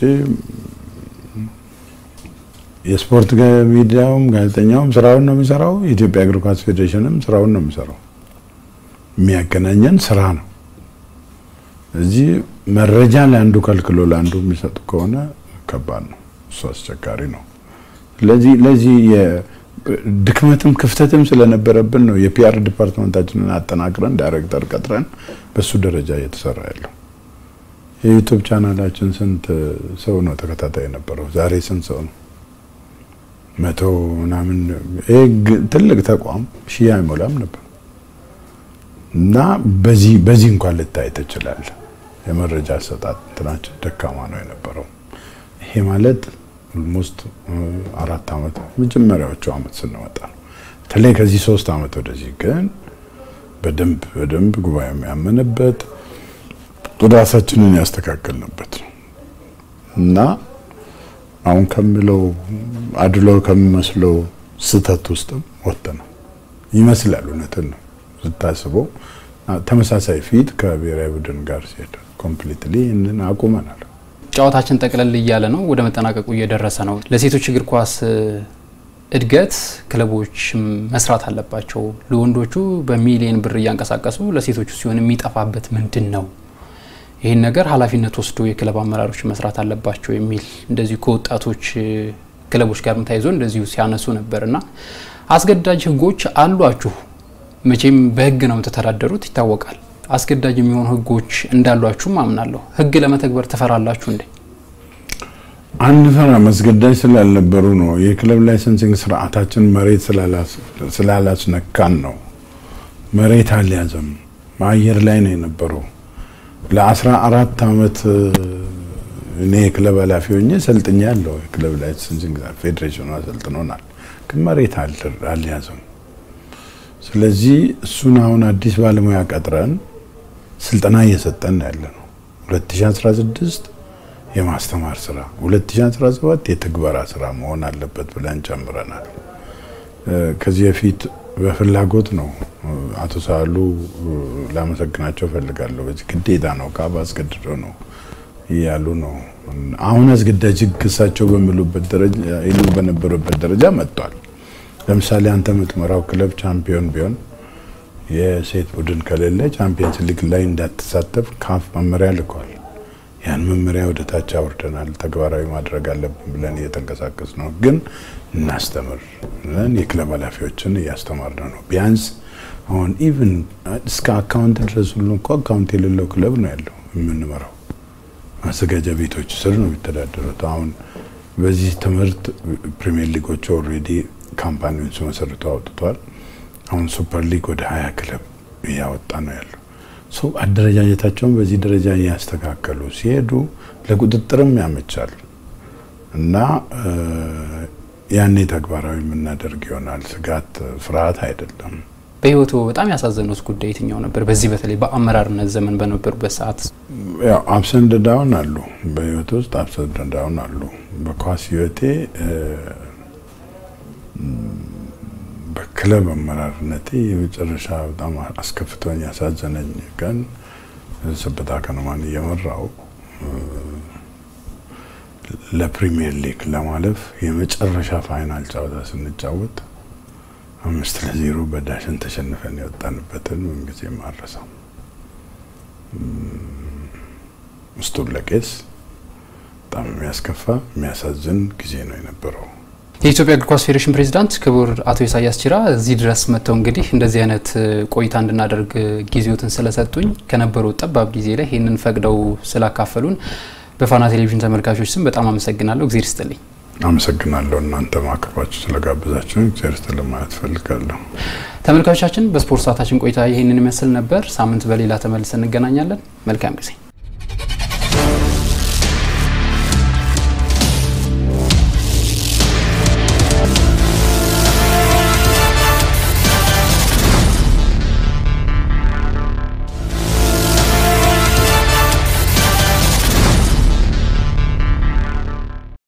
የስፖርት ሚዲያውም ጋዜጠኛውም ስራውን ነው የሚሰራው። የኢትዮጵያ እግር ኳስ ፌዴሬሽንም ስራውን ነው የሚሰራው። የሚያገናኘን ስራ ነው። እዚህ መረጃ ለአንዱ ከልክሎ ለአንዱ የሚሰጡ ከሆነ ከባድ ነው፣ እሱ አስቸጋሪ ነው። ስለዚህ ለዚህ ድክመትም ክፍተትም ስለነበረብን ነው የፒአር ዲፓርትመንታችንን አጠናክረን ዳይሬክተር ቀጥረን በሱ ደረጃ እየተሰራ ያለው። የዩቱብ ቻናላችን ስንት ሰው ነው ተከታታይ የነበረው? ዛሬ ስንት ሰው ነው? መቶ ምናምን። ይሄ ትልቅ ተቋም ሺህ አይሞላም ነበር እና በዚህ በዚህ እንኳን ልታይ ትችላለህ። የመረጃ አሰጣጥ እንትናችን ደካማ ነው የነበረው። ይሄ ማለት ኦልሞስት አራት አመት መጀመሪያዎቹ አመት ስንመጣ ነው። በተለይ ከዚህ ሶስት አመት ወደዚህ ግን በደንብ በደንብ ጉባኤ የሚያመንበት ራሳችንን ያስተካከልንበት ነው እና አሁን ከምለው አድሎ ከሚመስለው ስህተት ውስጥም ወጥተናል ይመስላል። እውነትን ነው ስታስበው፣ ተመሳሳይ ፊት ከብሔራዊ ቡድን ጋር ሲሄድ ኮምፕሊትሊ ይህንን አቁመናል። ጨዋታችን ጠቅለል እያለ ነው፣ ወደ መጠናቀቁ እየደረሰ ነው። ለሴቶች እግር ኳስ እድገት ክለቦች መስራት አለባቸው። ለወንዶቹ በሚሊየን ብር እያንቀሳቀሱ ለሴቶቹ ሲሆን የሚጠፋበት ምንድን ነው? ይህን ነገር ኃላፊነት ወስዶ የክለብ አመራሮች መስራት አለባቸው የሚል እንደዚሁ ከወጣቶች ክለቦች ጋር ተያይዞ እንደዚሁ ሲያነሱ ነበር እና አስገዳጅ ህጎች አሏችሁ። መቼም በህግ ነው የምትተዳደሩት ይታወቃል። አስገዳጅ የሚሆኑ ህጎች እንዳሏችሁም አምናለሁ። ህግ ለመተግበር ትፈራላችሁ እንዴ? አንፈራም። አስገዳጅ ስላልነበሩ ነው። የክለብ ላይሰንሲንግ ስርዓታችን መሬት ስላላስነካን ነው። መሬት አልያዘም፣ አየር ላይ ነው የነበረው። ለአስራ አራት አመት እኔ የክለብ ኃላፊ ሆኜ ሰልጥኛ ያለው የክለብ ላይሰንሲንግ ፌዴሬሽኑ አሰልጥኖናል፣ ግን መሬት አልያዘም። ስለዚህ እሱን አሁን አዲስ ባለሙያ ቀጥረን ስልጠና እየሰጠን ያለ ነው 2016 የማስተማር ስራ 2017 የትግበራ ስራ መሆን አለበት ብለን ጨምረናል። ከዚህ በፊት በፍላጎት ነው አቶ ሳሉ ላመሰግናቸው ፈልጋለሁ። በዚህ ግዴታ ነው ካብ አስገድዶ ነው እያሉ ነው። አሁን አስገዳጅ ህግ እሳቸው በሚሉበት ደረጃ ይሉ በነበረበት ደረጃ መጥቷል። ለምሳሌ አንተ የምትመራው ክለብ ቻምፒዮን ቢሆን የሴት ቡድን ከሌለ ቻምፒየንስ ሊግ ላይ እንዳትሳተፍ ካፍ መመሪያ ልኳል። ያን መመሪያ ወደ ታች አውርደናል። ተግባራዊ ማድረግ አለብን ብለን እየተንቀሳቀስ ነው። ግን እናስተምር ብለን የክለብ ኃላፊዎችን እያስተማርን ነው። ቢያንስ አሁን ኢቭን እስከ አካውንት ድረስ ሁሉ እኮ አካውንት የሌለው ክለብ ነው ያለው የምንመራው። ማዘጋጃ ቤቶች ስር ነው የሚተዳደሩት። አሁን በዚህ ትምህርት ፕሪሚየር ሊጎቹ ኦልሬዲ ካምፓኒውን ሲመሰርቱ አውጥቷል። አሁን ሱፐር ሊግ ወደ ሀያ ክለብ እያወጣ ነው ያለው። ሰው አደረጃጀታቸውን በዚህ ደረጃ እያስተካከሉ ሲሄዱ ለቁጥጥርም ያመቻል እና ያኔ ተግባራዊ የምናደርግ ይሆናል። ስጋት፣ ፍርሃት አይደለም። በህይወቱ በጣም ያሳዘኑት ጉዳይ የትኛው ነበር? በዚህ በተለይ በአመራርነት ዘመን በነበሩበት ሰዓት ያው አፕሰንድ ዳውን አሉ። በህይወት ውስጥ አፕሰንድ ዳውን አሉ። በኳስ ህይወቴ በክለብ አመራርነቴ የመጨረሻ በጣም አስከፍቶኝ ያሳዘነኝ ቀን ሰበታ ከነማን እየመራው ለፕሪሚየር ሊግ ለማለፍ የመጨረሻ ፋይናል ጨዋታ ስንጫወት አምስት ለዜሮ በዳሽን ተሸንፈን የወጣንበትን ምንጊዜም አልረሳም። ምስቱን ለቄስ በጣም የሚያስከፋ የሚያሳዝን ጊዜ ነው የነበረው። የኢትዮጵያ እግር ኳስ ፌዴሬሽን ፕሬዚዳንት ክቡር አቶ ኢሳያስ ጂራ እዚህ ድረስ መጥተው እንግዲህ እንደዚህ አይነት ቆይታ እንድናደርግ ጊዜዎትን ስለሰጡኝ ከነበሩ ጠባብ ጊዜ ላይ ይህንን ፈቅደው ስላካፈሉን በፋና ቴሌቪዥን ተመልካቾች ስም በጣም አመሰግናለሁ። እግዜር ይስጥልኝ። አመሰግናለሁ። እናንተ ማቅረባችሁ ስለጋበዛችሁ እግዜር ይስጥልኝ ማለት እፈልጋለሁ። ተመልካቾቻችን በስፖርት ሰዓታችን ቆይታ ይህንን ይመስል ነበር። ሳምንት በሌላ ተመልሰን እንገናኛለን። መልካም ጊዜ